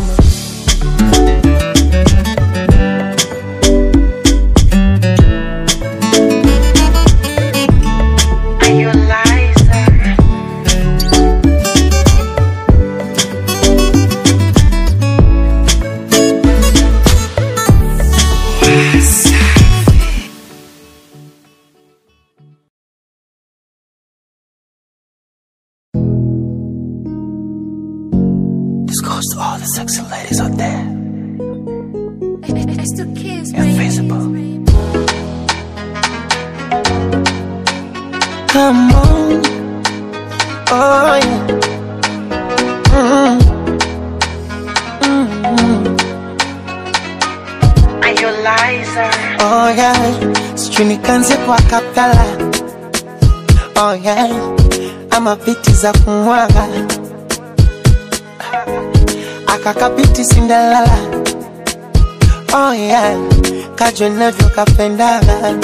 [SPEAKER 8] This goes to all the sexy ladies out there
[SPEAKER 9] It's the kids,
[SPEAKER 8] Invisible
[SPEAKER 11] Come on. Oh, yeah. Mm. Mm. Oh, yeah. Sijui nikanze kwa kaptala oh, yeah. ama viti za kumwaga akakabiti sindalala oh, yeah. kajwe navyo kapendaga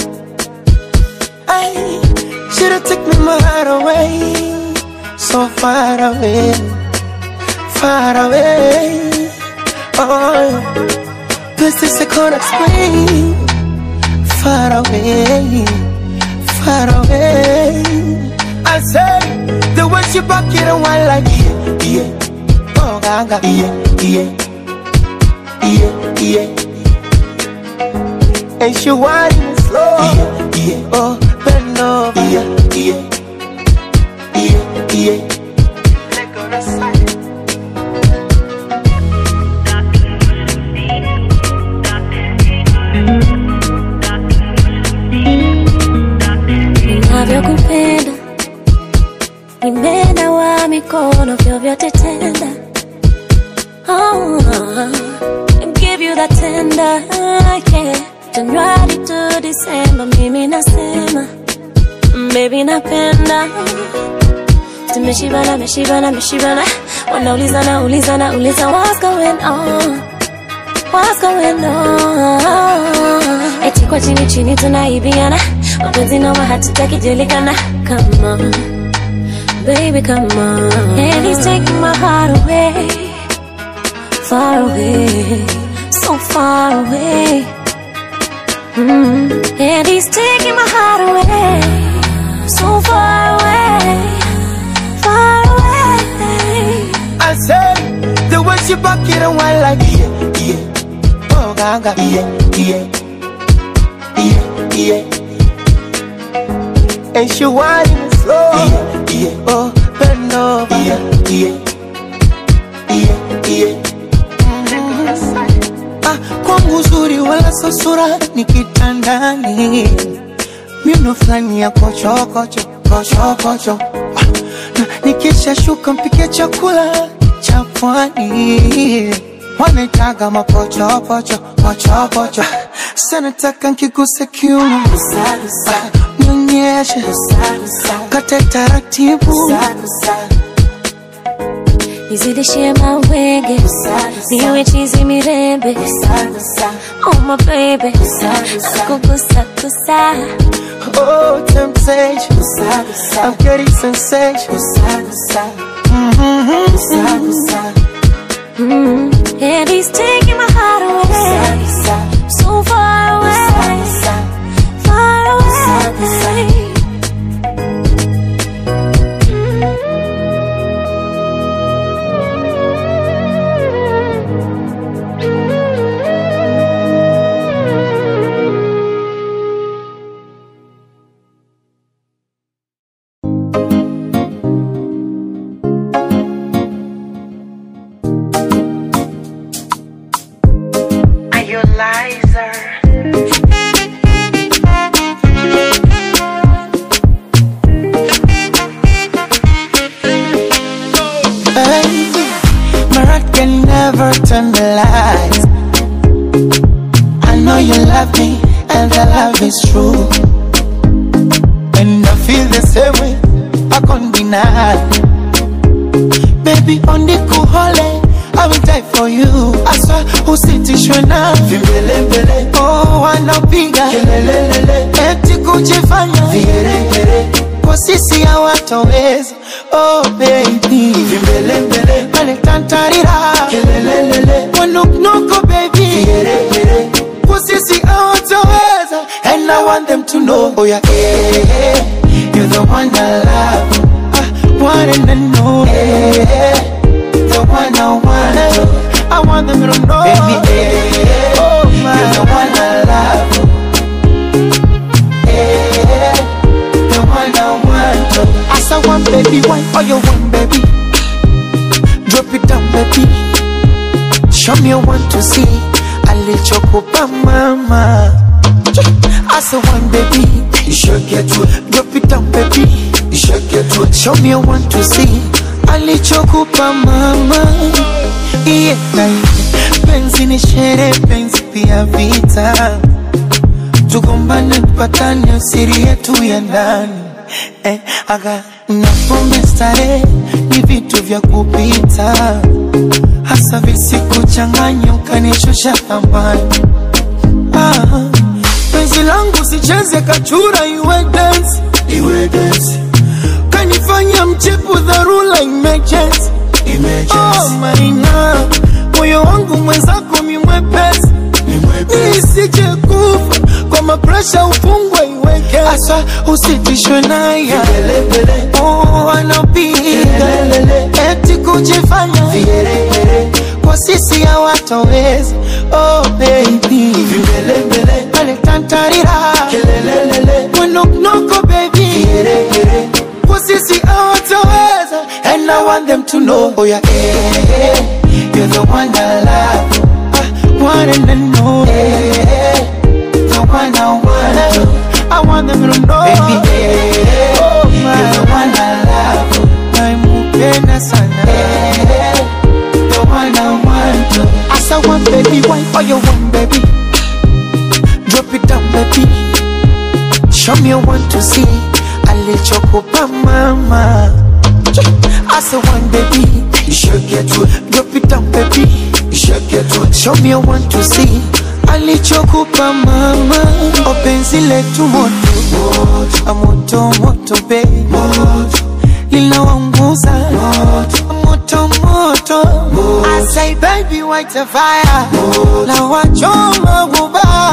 [SPEAKER 11] Ay, should've took me my heart away, so far away, far away. Oh, this is I can't explain. Far away, far away. I say the way she back it and one like yeah, yeah. Oh, gaga, yeah, yeah, yeah, yeah. And she whining slow, yeah, yeah. Oh, bend over, yeah, yeah, yeah, yeah. Let go to side.
[SPEAKER 12] ninavyokupenda nimenawa mikono vyovyote tenda oh, and give you that tender yeah. Januari to December mimi nasema baby napenda tumeshibana meshibana meshibana wanaulizana ulizana uliza what's going on What's going on? Eti kwa chini chini tunaibiana mapenzi noma hatutaki julikana Come on, baby come on And he's taking my heart away Far away, so far away mm. And he's taking my heart away So far away, far away
[SPEAKER 11] I say the way she back it and one like yeah, yeah. Oh, gaga, yeah, yeah, yeah, yeah.
[SPEAKER 8] and she whining slow. Yeah, yeah. Oh, bend over. Yeah, yeah, yeah, yeah. Ah, kwangu uzuri wala sio sura ni kitandani miuno fulani ya kochokocho kochokocho Ah, na nikisha shuka mpike chakula cha pwani wanaitaga mapochopocho pochopocho sana taka nkiguse kiuno Ah, nionyeshe kate taratibu
[SPEAKER 12] nizidishie mawenge niwe chizi mirembe oh my baby kugusa gusa
[SPEAKER 8] Oh, temptation. I'm getting sensation.
[SPEAKER 12] Mm, and he's taking my heart away so far away far away
[SPEAKER 8] Are you liar? Hey, my heart can never turn the lights. I know you love me, and the love is true. And I feel the same way, I can't deny. Baby, on the cool holiday, I will die for you. I swear, usitishwe na vimbelembele. Oh, wanapiga kelelelele, eti kujifanya vigeregere kwa sisi hawatoweza. Oh baby, vimbelembele, wale tantarira kelelelele, wanuknuko baby, vigeregere kwa sisi hawatoweza. And I want them to know, oh yeah, eh, eh, you're the one I love. I want them to know, eh, eh, the one I want to. I want them to know, baby, eh, eh, oh my, you're the one I love. Eh, the one I want to. As I want, baby, why all you want, baby? Drop it down, baby. Show me you want to see. Alichokupa mama. As I want, baby. You should get to it. Drop it down, baby. You should get to it. Show me you want to see. Alichokupa mama. Yeah, penzi ni shere, penzi pia vita. Tugombane, tupatane, siri yetu ya ndani eh, aga na pombe starehe ni vitu vya kupita, hasa visikuchanganya ukanishusha thamani. Ah, penzi langu sicheze kachura, iwe dance, iwe dance, kanifanya mchepu dharura, emergency, emergency. Oh, maina moyo wangu mwenzako mimwepesi nisije kufa kwa mapresha ufungwe iweke asa usitishwe naye oh, anapiga eti kujifanya kwa sisi hawatoweza oh, baby pale tantarira mwenoknoko baby kwa sisi hawatoweza and I want them to know oh yeah, eh, eh, you're the one I love I want them to know eh, the one I want to I want them to know baby eh, oh my you're the one I love naimupenda sana eh, the one I want to as I want baby why all you want baby drop it down baby show me you want to see alichokupa mama as I want baby you should get to it drop it down baby you should get to it show me you want to see alichokupa mama openzi letu moto moto moto baby linawanguza moto moto I say baby white a fire na wachoma guba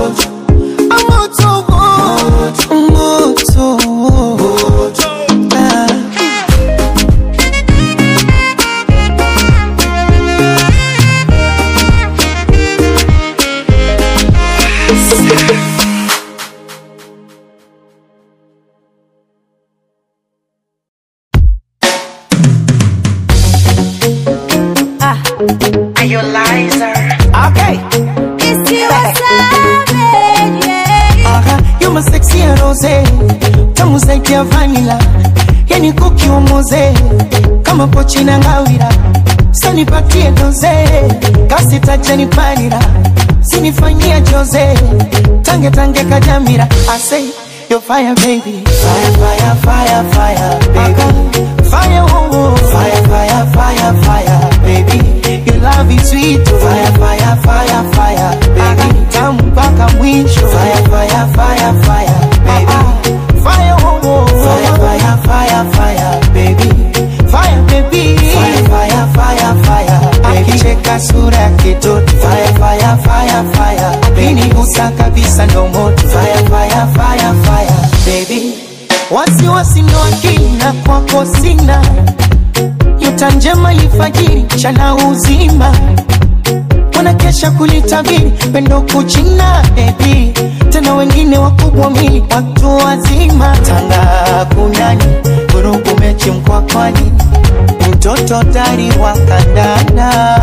[SPEAKER 8] moto moto moto Ah. Okay.
[SPEAKER 12] It's you a savage, yeah.
[SPEAKER 8] Aha, you my sexy rose tamu zaidi ya vanila yani kukiumoze kama pochi na ngawira sanipatie doze kasitajanipalira sinifanyia joze tange tange kajamira I say you're fire baby fire fire fire fire baby fire oh, oh. fire fire fire fire baby your love is sweet oh. fire fire fire fire baby tamu mpaka mwisho fire fire fire fire baby fire oh, oh. fire fire fire fire baby fire baby fire fire fire fire baby akicheka sura ya kitoto fire fire fire fire akinigusa kabisa ndo moto fire fire fire fire baby wasiwasi ndo akina kwako sina nyota njema ifajiri chana uzima wanakesha kulitabiri pendo kuchina bebi tena wengine wakubwa mili watu wazima tanga kunani vurugu mechi mkwakwani mtoto tari wa kandanda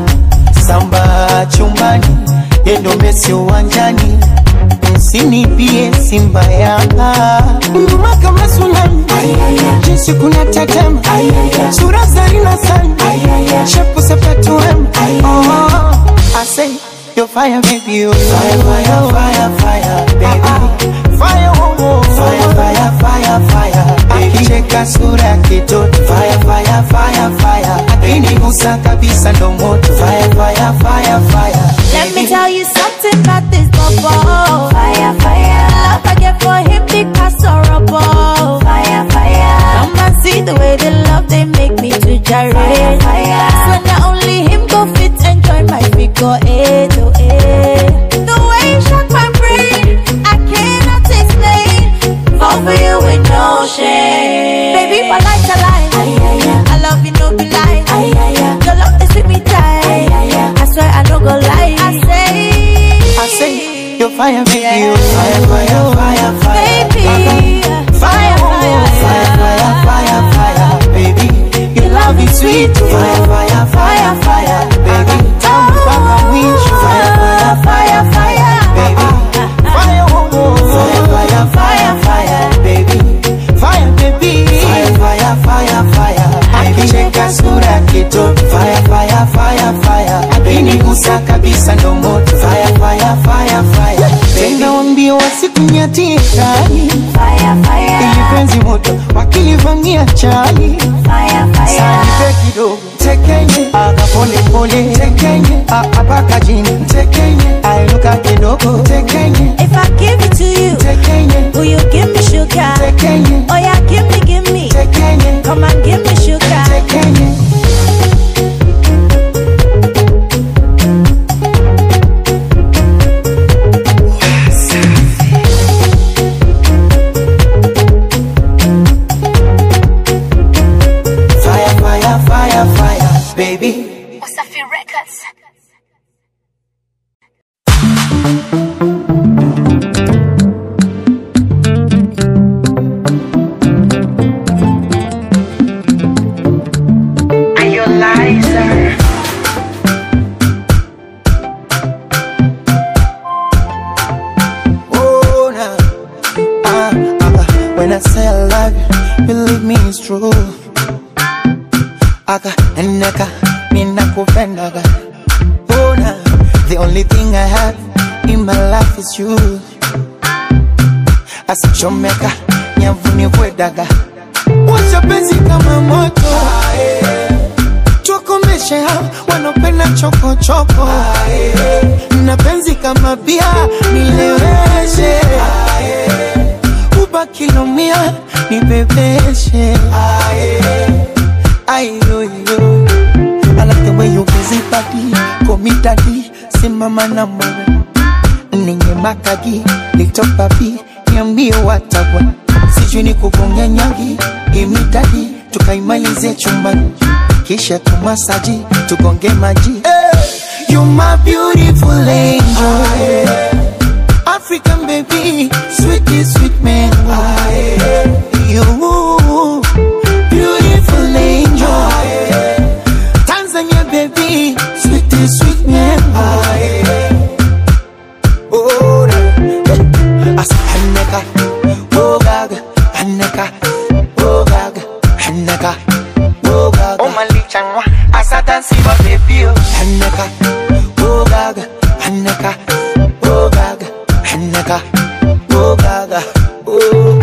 [SPEAKER 8] samba chumbani yendo mesi uwanjani msinipie simba yanga nguma kama sulani jinsi kuna tetema sura zarina sana shepu sepetuem oh, I say you're fire baby you fire fire fire fire baby fire oh, oh. fire fire fire fire akicheka sura ya kitoto fire fire fire fire akinigusa kabisa ndo moto fire fire fire fire
[SPEAKER 12] Let me tell you something about this bubble. Fire, fire. Love I get for him because horrible. Fire, fire. Come and see the way they love they make me to gyrate. Fire, fire. So not only him go fit enjoy my figure eight oh eight. The way you shock my brain, I cannot explain. Fall for you with no shame. Baby, my life's a lie. I love you, no be lie. Your love is with me tight. I swear I no go lie. I say,
[SPEAKER 8] I say you're fire baby you fire fire fire fire
[SPEAKER 12] baby,
[SPEAKER 8] fire fire fire fire fire baby your love is sweet fire fire fire fire baby tamu mpaka mwisho fire fire fire fire baby fire oh, oh. fire fire fire fire baby fire baby fire fire fire fire akicheka sura ya kitoto fire fire fire fire akinigusa kabisa ndo moto fire fire fire fire tena wambie wasikunyatie kali ili penzi moto wakilivamia chali sanipe kidogo tekenye aka pole pole tekenye apaka jini tekenye ainuka kidogo tekenye
[SPEAKER 12] if I give it to you,
[SPEAKER 8] tekenye
[SPEAKER 12] will you give me sugar?
[SPEAKER 8] tekenye
[SPEAKER 12] Oh yeah, give me, give me.
[SPEAKER 8] tekenye
[SPEAKER 12] Come and give me sugar.
[SPEAKER 8] tekenye fire fire fire fire baby
[SPEAKER 12] Wasafi Records.
[SPEAKER 8] Oh, nah. ah, ah, when I say I love you, believe me it's true. Aka neka ninakupendaga. Oh, nah. the only thing I have in my life is you. Asichomeka nyavuni kwedaga. Wacha penzi kama moto. Tukomeshe hao wanopenda chokochoko. Na penzi kama bia nileweshe. Ubakilomia nibebeshe. Ayoyo. I like the way you busy body, komi daddy, simama na mwe. Ninye makagi, little papi, niambie watagwa. Sijui ni kugonga nyagi, imitadi, tukaimalize chumbani. Kisha tumasaji, tugonge maji. Hey, you my beautiful angel. African baby, sweetie sweet man. You beautiful angel. Tanzania baby, sweetie sweet Oh,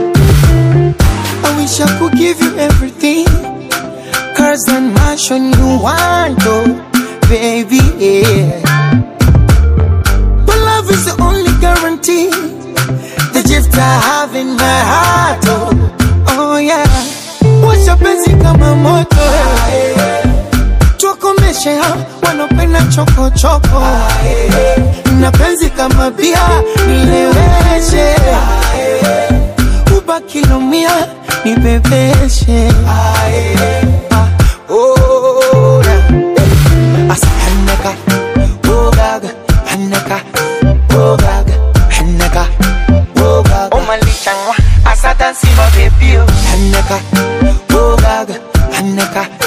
[SPEAKER 8] I wish I could give you everything. Cars and mansion you want, oh, baby, yeah. But love is the only guarantee. The gift I have in my heart, oh, oh yeah. Washa penzi kama moto, tukomeshe hao wanopenda choko choko. Na penzi kama bia nileweshe, ubaki lumia nibebeshe. Ah, oh, yeah. Asa hanaka, oh gaga, hanaka, oh gaga, hanaka, oh gaga. Oh malichangwa, asa dansi ma baby oh. Hanaka, oh gaga, hanaka,